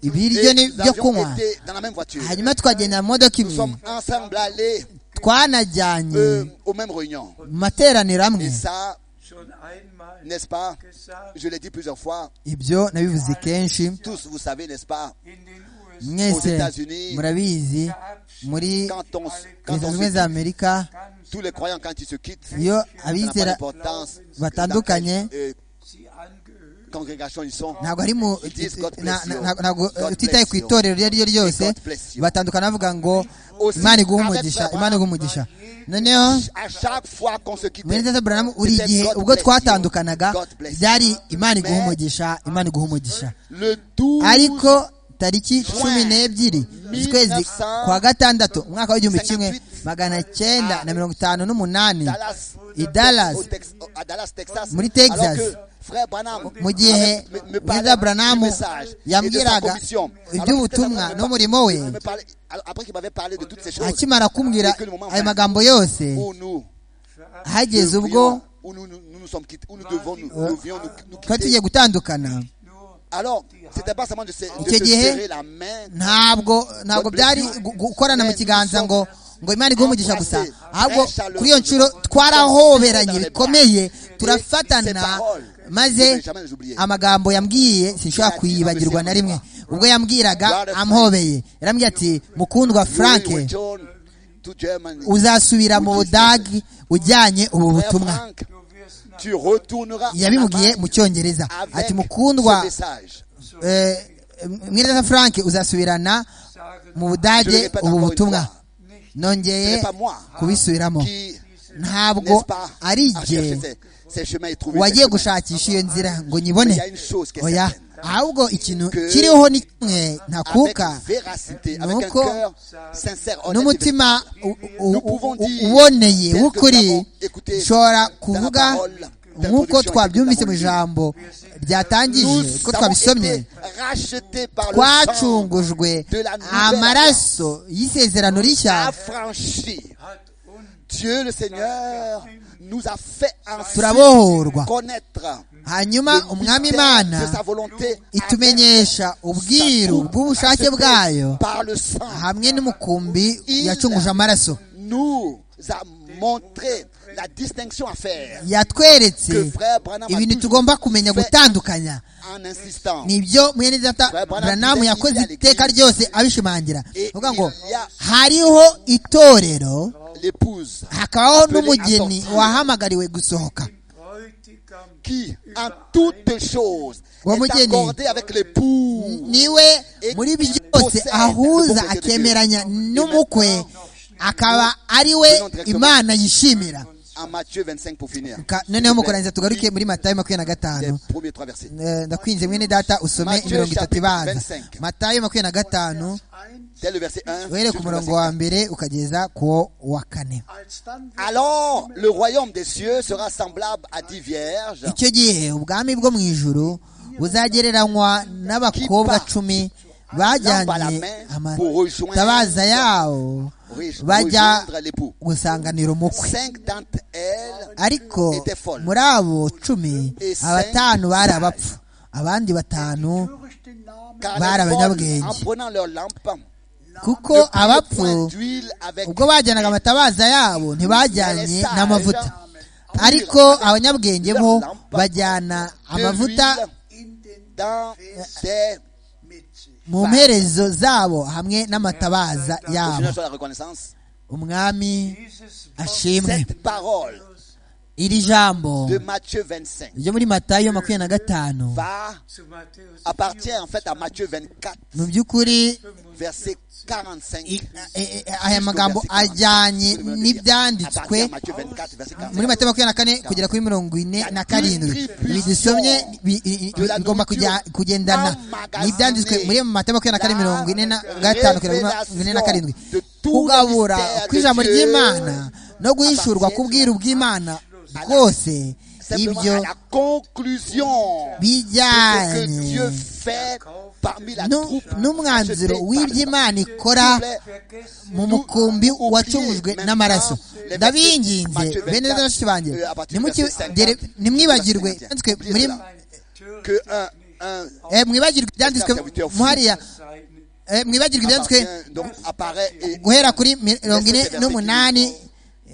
ibiryo et nous byo kunywa avions été dans la même voiture, nous hanyuma tukagenda mu modoka imwe sommes ensemble allés twanajyanye euh, aux mêmes réunions. mu materaniro amwe Et ça, Schon einmal n'est-ce pas, gesagt, je l'ai dit plusieurs fois, ibyo nabivuze kenshi tous vous savez, n'est-ce pas, in den USA mwese Aux États-Unis, murabizi muri quand on, s- quand leta on zunze ubumwe se- za amerika tous les croyants, quand ils se quittent, iyo ça n'a pas abizera d'importance batandukanye dans quelle, euh, sie angehören. congrégation ils sont. ntabwo ari mu It is God bless na- you. na- ntabwo God bless utitaye ku you. itorero iryo ari ryo ryose God bless you. batandukana bavuga ngo Aussi, imana iguha avec umugisha Abraham, imana iguha umugisha noneho À chaque fois qu'on se quitte, mwene data burahamu buri gihe God ubwo bless you. twatandukanaga God bless you. byari imana iguha Mais- umugisha imana iguha umugisha le 12 ariko tariki cumi n'ebyiri z'ukwezi kwa gatandatu umwaka w'igihumbi kimwe magana cyenda na mirongo itanu n'umunani Dallas, i Dallas au Tex- à Dallas, Texas, Muri Texas. alors que frère Branham, mu gihe me- me parlait mwiza du buranamu message et de sa yambwiraga commission. Alors que iby'ubutumwa c'était n'umurimo we il me parlait- alors après qu'il m'avait parlé de toutes ces choses, akimara kumbwira que le moment ayo vint magambo yose où nous hageze ubwo devions- où nous, nous, nous nous sommes quittés, où nous devons nous, nous devions nous, nous twari quitter. tugiye gutandukana Alors, c'était pas seulement de, se, de Icyo se gihe, serrer la main, ntabwo ntabwo byari gu- gukorana mu kiganza ngo ngo imana iguhe umugisha gusa ahubwo kuri iyo nshuro twarahoberanye bikomeye turafatana maze amagambo yambwiye sinshobora kuyibagirwa na rimwe ubwo yambwiraga amuhobeye yarambwiye ati mukundwa you frank will return to Germany. uzasubira mu budagi ujyanye ubu Frère butumwa Frank, tu retourneras en yabimubwiye mu Allemagne cyongereza avec ati mukundwa ce message. eh, mwiza frank uzasubirana mu budage ubu butumwa nongeye kubisubiramo qui ntabwo n'est-ce pas, ari à jye chercher ces- ces chemins et trouver wagiye ces gushakisha iyo nzira ngo nyibone Mais il y a une chose qui est oya certaine. ahubwo ikintu Que- kiriho ni kimwe chemins. ntakuka avec véracité, avec un Nuko- cœur sincère, honnête et vrai. n'umutima u- u- Nous pouvons u- dire, uboneye tel que w'ukuri nous avons nshobora écouté kuvuga dans la parole, nk'uko d'introduction twabyumvise que mu nous avons ijambo ryatangije Nous uko avons twabisomye été rachetés par le sang twacungujwe de la nouvelle amaraso y'isezerano rishya affranchis. Dieu le Seigneur nous a fait Turabohorwa. ainsi connaître hanyuma le umwami mystère imana de sa volonté itumenyesha ubwiru bw'ubushake bwayo par le sang. hamwe n'umukumbi yacunguje amaraso nous a montré la distinction à faire yatweretse que frère Branham a ibintu toujours tugomba kumenya fait gutandukanya en insistant. nibyo mwene data Frère Branham Branham disait yakoze qu'il y a iteka l'église. ryose abishimangira Et avuga ngo il y a- hariho itorero L'épouse hakabaho Appelé à n'umugeni sortir. wahamagariwe gusohoka Bräutigam qui, en toutes choses, Wa est mugeni. accordée avec l'époux. niwe muri byose ahuza akemeranya n'umukwe akaba ari we imana yishimira En Matthieu 25 pour finir. Ka- noneho mu kurangiza tugaruke muri matayo makumyabiri na Les gatanu premiers trois versets. Eh, ndakwinze mwene data usome Matthieu imirongo itatu chapitre ibanza 25. matayo makumyabiri na gatanu ein, Dès le verset 1. uhere ku jusqu'au verset murongo wa mbere ukageza ku wa kane als dann wieder Alors, le royaume des cieux sera semblable à dix vierges icyo gihe ubwami bwo mu ijuru buzagereranywa n'abakobwa cumi bajyanye amatabaza yabo riches bajya rejoindre l'époux. gusanganira umukwe Cinq d'entre elles ariko muri abo cumi abatanu bari abapfu abandi batanu durch den Namen car Bar les abanyabwenge. folles, en prenant leur lampe, kuko abapfu ubwo bajyanaga amatabaza yabo ntibajyanye n'amavuta ariko abanyabwenge bo bajyana amavuta in den dans des mit sich. mu mperezo zabo hamwe n'amatabaza yabo Continuons sur la reconnaissance. umwami Dieses ashimwe Cette parole iri jambo de Matthieu 25 ryo muri matayo makumyabiri na gatanu va appartient en fait à Matthieu 24, mu by'ukuri verset 45. i- eh, eh, aya magambo ajyanye n'ibyanditswe Matthieu 24, verset 45. muri matayo makumyabiri na kane kugera kuri mirongo ine na karindwi ibi dusomye bi- i- i- bi- bigomba kujya- kugendana n'ibyanditswe muri matayo makumyabiri na kane mirongo ine na gatanu kugera kuri mirongo ine na karindwi kugabura kw'ijambo ry'imana no guhishurwa k'ubwiru bw'imana bwose Simplement ibyo à la conclusion de ce que bijyanye Dieu fait parmi la nu- troupe. n'umwanzuro accepté par- w'iby'imana ikora S'il vous plaît, mu mukumbi wacumujwe n'amaraso ndabinginze bene data na bashiki banjye nimuki- nimwibagirwe byanditswe muri que un, un eh, mwibagirwe ibyanditswe muhariya eh, mwibagirwe ibyanditswe appartient- donc apparaît et guhera kuri mirongo ine n'umunani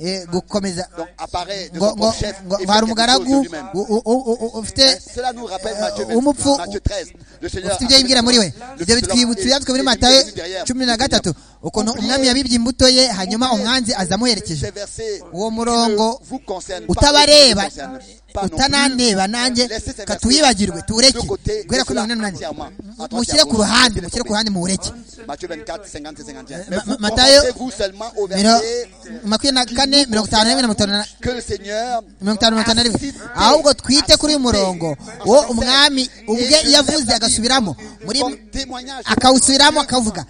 eh, gukomeza donc apparaît de ngo son ngo propre chef ngo et fait hari quelque umugaragu chose de lui-même. u- u- u- u- ufite Hein, Cela nous rappelle Matthieu, euh, umupfu 20, Matthieu 13. Le Seigneur ufite ibyo yibwira muri we ibyo bitwibutsa ibyanditswe muri matayo cumi na gatatu ukuntu umwami yabibye imbuto ye hanyuma umwanzi aza amuherekeje Ces versets uwo ne murongo vous concernent pas, ne vous utabareba concernent pas non plus. utanandeba nanjye Laissez ces versets katuyibagirwe tuwureke de côté, guhera kuri mirongo laissez-la inani n'umunani entièrement. Mu- mushyire ku ruhande mushyire ku ruhande muwureke Matthieu 24, 50 et 51. Ma- vous Ma- Matthieu- concentrez-vous seulement au Miro- verset makumyabiri na kane mirongo itanu na rimwe na mirongo itanu na que le Seigneur mirongo itanu na mirongo itanu na rimwe Asite- ahubwo twite kuri uyu murongo uwo umwami ubwe Et je yavuze l'ai agasubiramo muri comme témoignage akawusubiramo akavuga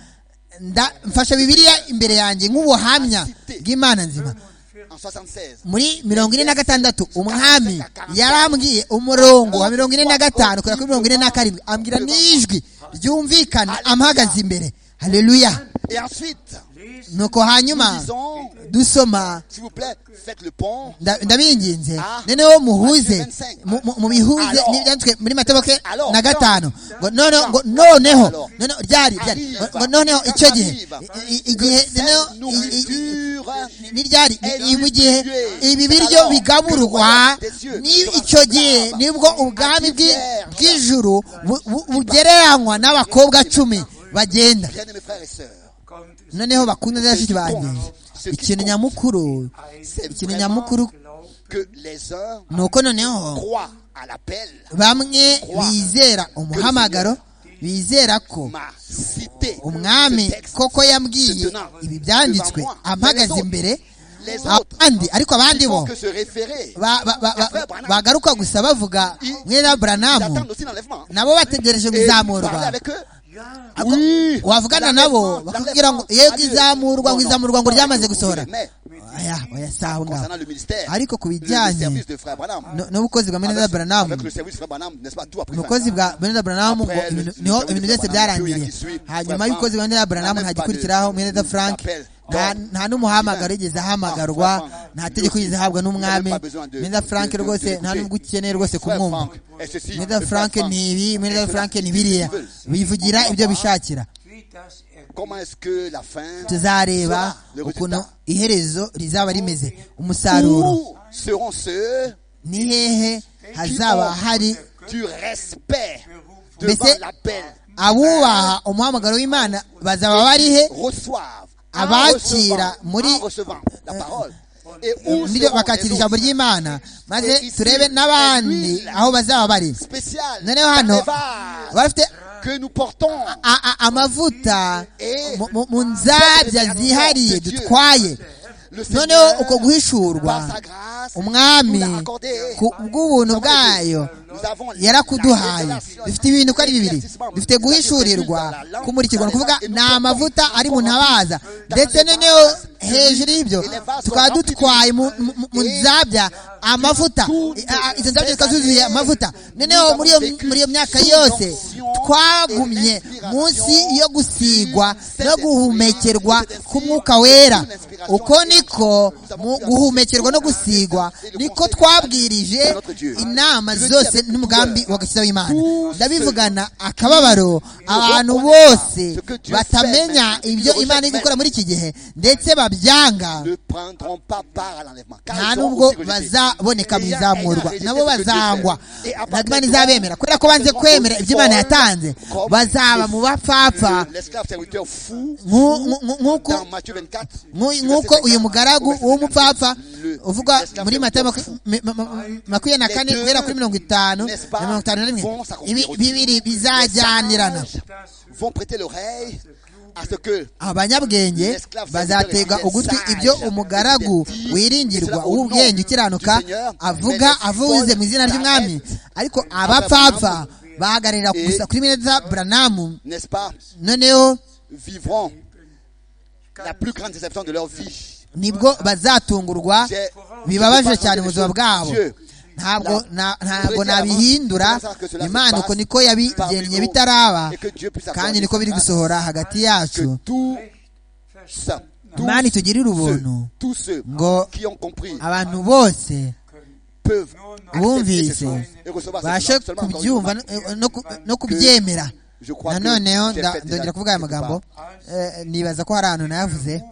nda mfashe bibiliya imbere yanjye nk'ubuhamya bw'imana nzima en 76. muri mirongo ine na gatandatu umwami yarambwiye umurongo wa mirongo ine na gatanu kugera kuri mirongo ine na karindwi ambwira n'ijwi ryumvikana amuhagaze imbere haleluya Et ensuite, nuko hanyuma disons, dusoma s'il vous plaît, faites le pont. nda- ndabinginze noneho muhuze mu- mu- mubihuze n'ibyanditswe muri mataboke na gatanu ngo noneho ngo noneho noneho ryari ryari ngo noneho icyo gihe i- i- igihe noneho i- i- i- nourriture niryari ni mu gihe ibi biryo bigaburwa ni icyo gihe nibwo ubwami bw'i- bw'ijuru bu- bu- bugereranywa n'abakobwa cumi bagenda Bien aimés frères et sœurs, noneho bakunda na bashiki banjye ikintu nyamukuru c'est ikintu vraiment nyamukuru que les uns ni uko noneho croient à l'appel. bamwe bizera umuhamagaro bizera ko m'a cité umwami ce texte. koko yambwiye ibi byanditswe ampagaze imbere abandi ariko abandi Ils bo font que se référer. ba- ba- ba- ba- bagaruka gusa bavuga mwene wa Ils buranamu attendent aussi l'enlèvement. nabo bategereje Et vous parlez kuzamurwa avec eux. Oui. wavugana nabo bakakubwira ngo yego izamurwa ngo izamurwa ngo ryamaze gusohora Mais oya oya si aho ngaho concernant le ministère, ariko ku le bijyanye service de frère Branham, no- n'ubukozi bwa mwene wa buranamu avec le service de frère Branham, n'est-ce pas, tout après ubukozi bwa beneda buranamu ngo ibintu- niho ibintu byose byarangiye hanyuma y'ubukozi bwa beneda buranamu ntagikurikiraho mweneda frank nta- nta n'umuhamagaro yigeze ahamagarwa nta tegeko yigeze ahabwa n'umwami mweneda frank rwose nta n'ubwo ukeneye rwose kumwumva mweneda frank ni ibi mweneda frank ni biriya bivugira ibyo bishakira Comment est-ce que la fin tuzareba sera le ukuntu résultat iherezo rizaba rimeze umusaruro Où seront ceux ni hehe hazaba hari du respect Mais devant c'est- l'appel abubaha umuhamagaro w'imana bazaba bari he reçoivent en Abakira recevant- muri- en recevant la parole et où niryo seront bakakira les ijambo autres ry'imana maze turebe n'abandi aho bazaba bari spéciales noneho hano dans les vases baba bafite que nous portons a- a- amavuta mu- mu- mu nzabya zihariye dutwaye le noneho uko Seigneur par guhishurwa sa grâce umwami nous l'a accordé ku bw'ubuntu bwayo nous avons la yarakuduhaye révélation, bifite ibintu uko ari bibiri l'éclaircissement, bifite guhishurirwa dans la langue, kumurikirwa ni ukuvuga dans les ni langues, amavuta ari mu ntabaza dans ndetse les noneho vases, hejuru y'ibyo et les vases tukaba sont remplis dutwaye mu- mu mu et nzabya amavuta tout I- a- izo nous nzabya zikaba zuzuye amavuta nous noneho muri iyo- avons vécu muri iyo myaka sous yose l'onction twagumye et l'inspiration munsi yo gusigwa cette no guhumekerwa inspiration, k'umwuka wera toute l'inspiration uko niko mu guhumekerwa no gusigwa niko twabwirije inama zose n'umugambi w'agakiza w'imana ndabivugana akababaro abantu bose batamenya ibyo imana iri gukora muri iki gihe ndetse babyanga ne prendront pas part à l'enlèvement. car nta ils seront nubwo aussi rejetés. bazaboneka mu izamurwa nabo bazangwa Et à partir ntabwo imana de là, izabemera kubera ko banze kwemera ibyo imana yatanze batanze bazaba mu bapfapfa Le- L'esclave serviteur fou Nku- nku- nku- nkuko dans Matthieu 24. nku- du nkuko verset uyu 54, mugaragu au verset w'umupfapfa 56, le- uvuga l'esclave muri matayo serviteur maku- fou. me- ma- ma- makumyabiri na kane Les deux, guhera kuri mirongo itanu n'est-ce pas, na mirongo itanu na rimwe vont s'accomplir Ibi- aussi. bibiri bizajyanirana vont prêter l'oreille à ce que abanyabwenge bazatega ugutwi ibyo umugaragu wiringirwa w'ubwenge ukiranuka avuga avuze mu izina ry'umwami ariko abapfapfa bahagararira gusa kuri bene za buranamu n'est-ce pas, noneho vivront la plus grande déception de leur vie. nibwo bazatungurwa bibabaje cyane ubuzima bwabo ntabwo na- ntabwo nabihindura imana uko niko yabigennye bitaraba kandi niko biri gusohora hagati Que yacu tout ça, tous imana itugirire ubuntu ceux, tous ceux Ngo- qui ont compris abantu bose peuvent accepter ces bumvise choses et recevoir ces bashe choses. Seulement encore une kubyumva fois, no- no ku- no kubyemera je crois que nanoneho j'ai nda- fait déjà ndongera kuvuga aya quelque magambo eh, nibaza ko hari ahantu nayavuze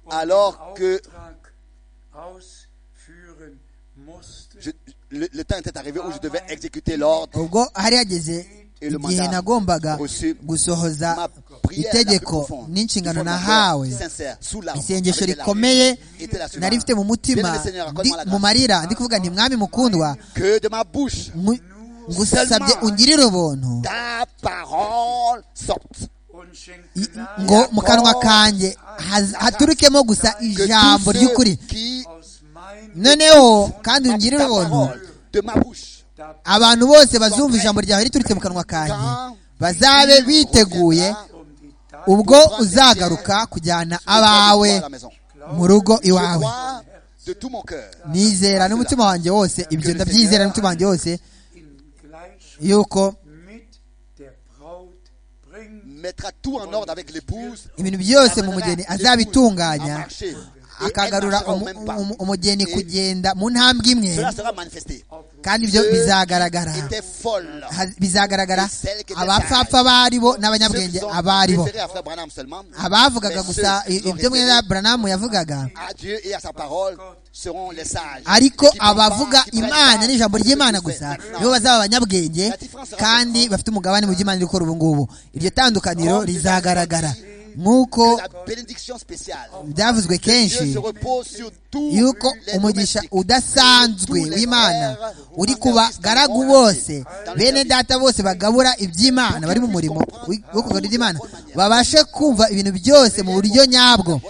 Alors que- ausführen musste, je- le, le temps était arrivé où je devais exécuter l'ordre. ubwo hari hageze Et le igihe mandat nagombaga reçu. Ma gusohoza prière la plus itegeko profonde, n'inshingano du fond de mon cœur, nahawe sincère, sous l'arbre, isengesho avec la rikomeye rue, était la suivante. nari mfite mu mutima Bien-aimé Seigneur, ndi accorde-moi la mu grâce. marira ndi kuvuga nti mwami mukundwa Que de ma bouche, ngu- ngusabye ungirire ubuntu ta parole sorte. und schenkt i- Gnade ngo mu kanwa kanjye haz- haturukemo gusa Que ijambo tous ceux ry'ukuri qui aus meinem noneho kandi ta ungirire ubuntu parole de ma bouche abantu bose bazumva ijambo ryawe riturutse mu kanwa kanjye bazabe biteguye um die Tat ubwo uzagaruka kujyana abawe Je crois à la maison. mu rugo Je iwawe crois de tout mon cœur nizera n'umutima wanjye wose ibyo ndabyizera n'umutima wanjye wose in Gleichschritt yuko mit der Braut bringt. mettra tout en ordre avec l'épouse. ibintu byose mu mugeni azabitunganya à marcher. Et elle akagarura marchera au umu- même pas. umu- umugeni Et kugenda mu ntambwe imwe Cela sera manifesté. kandi ibyo Ceux bizagaragara qui étaient folles. Ha- bizagaragara abapfapfa abaribo n'abanyabwenge abaribo référé à Frère Branham seulement. abavugaga Mais gusa ceux qui i- l'ont référé ibyo mwene buranamu yavugaga à Dieu et à sa parole seront les sages. ariko Qui comprennent, abavuga qui prennent imana part n'ijambo de ry'imana tout ce gusa fait. nibo bazaba abanyabwenge La différence sera kandi différente. bafite umugabane mu by'imana iri gukora ubu ngubu iryo tandukaniro Comme rizagaragara déjà dit, nk'uko Que la bénédiction spéciale. byavuzwe Dieu kenshi se repose sur tous yuko les umugisha domestiques. udasanzwe Tous les w'imana frères uri dans ku le service bagaragu dans le bose service. bene data bose bagabura iby'imana bari mu murimo wi- wo kugarura iby'imana babashe kumva ibintu byose mu buryo nyabwo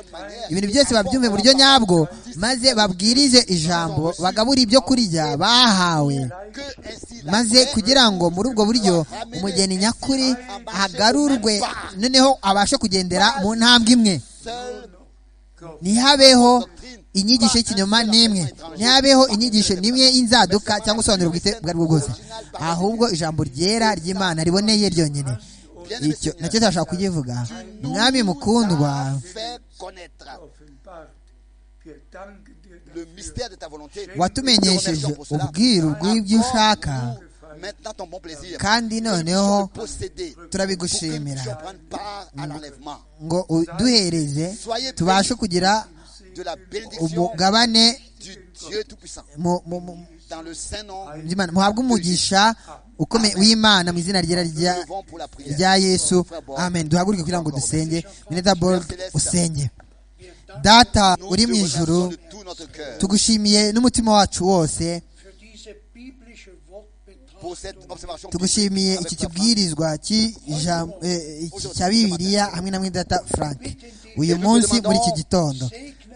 ibintu byose babyumve mu buryo nyabwo maze babwirize ijambo bagabure ibyo kurya bahawe Que ainsi la maze paix kugira ngo muri ubwo buryo umugeni nyakuri agarurwe noneho abashe kugendera mu ntambwe imwe seule ntihabeho inyigisho y'ikinyoma n'imwe ntihabeho inyigisho n'imwe y'inzaduka cyangwa ubusobanuro bwite ubwo ari bwo bwose ahubwo ijambo ryera ry'imana riboneye ryonyine icyo nacyo turashaka kukivuga mwami mukundwa fait connaître offenbart. Wir danken dir le dafür. mystère de ta volonté. watumenyesheje ubwiru bw'ibyo ushaka Accorde-nous Maintenant ton bon plaisir. kandi noneho Posséder. turabigushimira Tu prendre part à l'enlèvement ngo uduhereze tubashe kugira de la bénédiction umugabane du Dieu Tout-Puissant. mu- mu- mu- Dans le saint nom, nous by'Imana. muhabwe umugisha ukomeye w'imana mu izina ryera rya levons pour la prière. rya yesu amen duhaguruke kugira ngo dusenge mineta bold usenge data Nous uri te mu remercions ijuru de tout notre cœur tugushimiye n'umutima wacu wose Für diese biblische Wortbetrachtung pour cette observation. tugushimiye biblique iki avec ta femme. kibwirizwa cy'i- ijam- eh, iki cya bibiliya hamwe na mwidata frank uyu munsi muri iki gitondo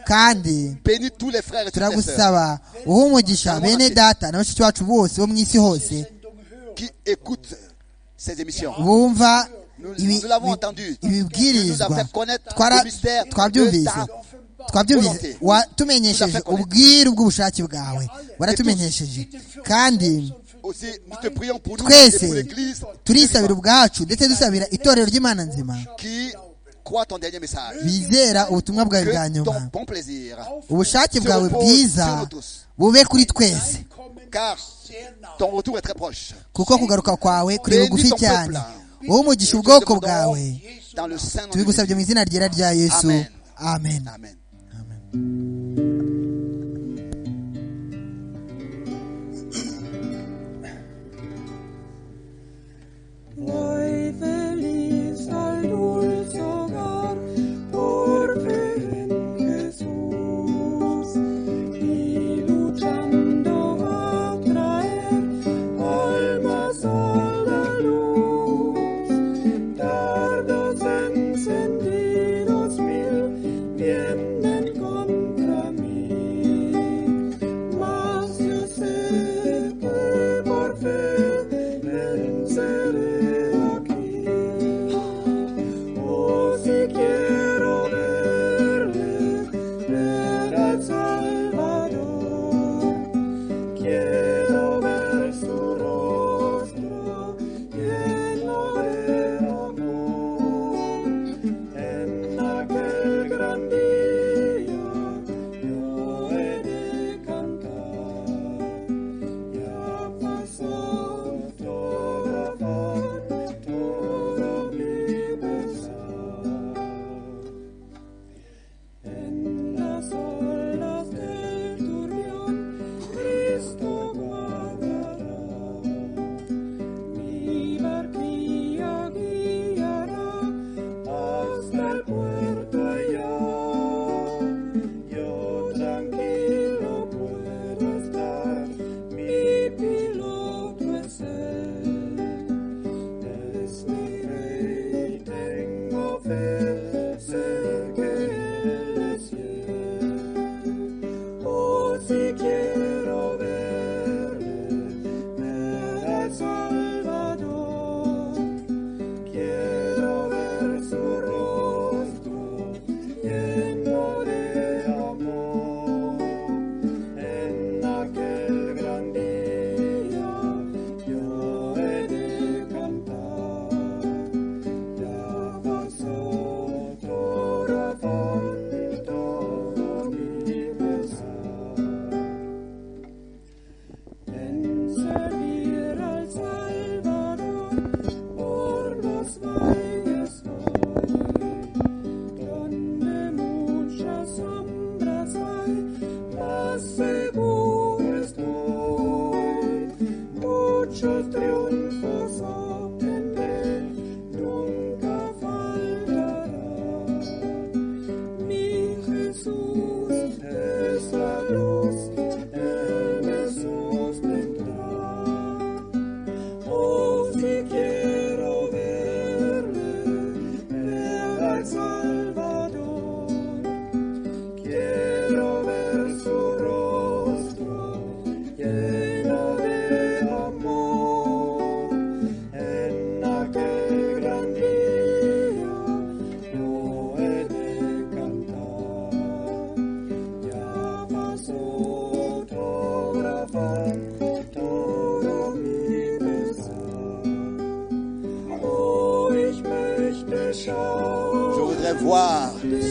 kandi Bénis tous les frères et toutes les sœurs turagusaba uhe umugisha bene data na bashiki bacu bose bo mu isi hose Sendung hören. qui écoutent ces émissions. bumva Nous, ibi- nous l'avons entendu. Tu nous as ibibwirizwa fait connaître Twara- le mystère de twabyumvise ta twabyumvise watumenyesheje ubwiru bw'ubushake bwawe waratumenyesheje kandi aussi. Nous te prions pour nous et pour twese l'Église turisabira ubwacu ndetse dusabira itorero ry'imana nzima qui croit ton dernier message. bizera ubutumwa bwawe bwa Que nyuma ton bon plaisir, ubushake bwawe bwiza bube kuri twese car ton retour est très proche. kuko kugaruka kwawe kuri bugufi cyane wowe umugisha ubwoko bwawe Dans le saint nom de tubigusabye mu izina ryera rya yesu amen Jésus. Amen.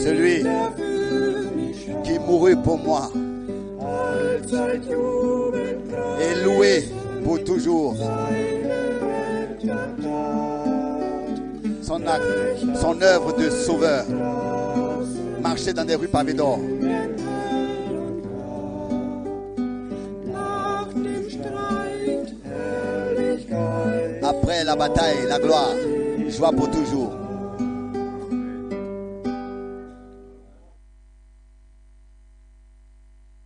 celui qui mourut pour moi est loué pour toujours. Son acte, son œuvre de sauveur, marcher dans des rues pavées d'or. Après la bataille, la gloire, joie pour toujours.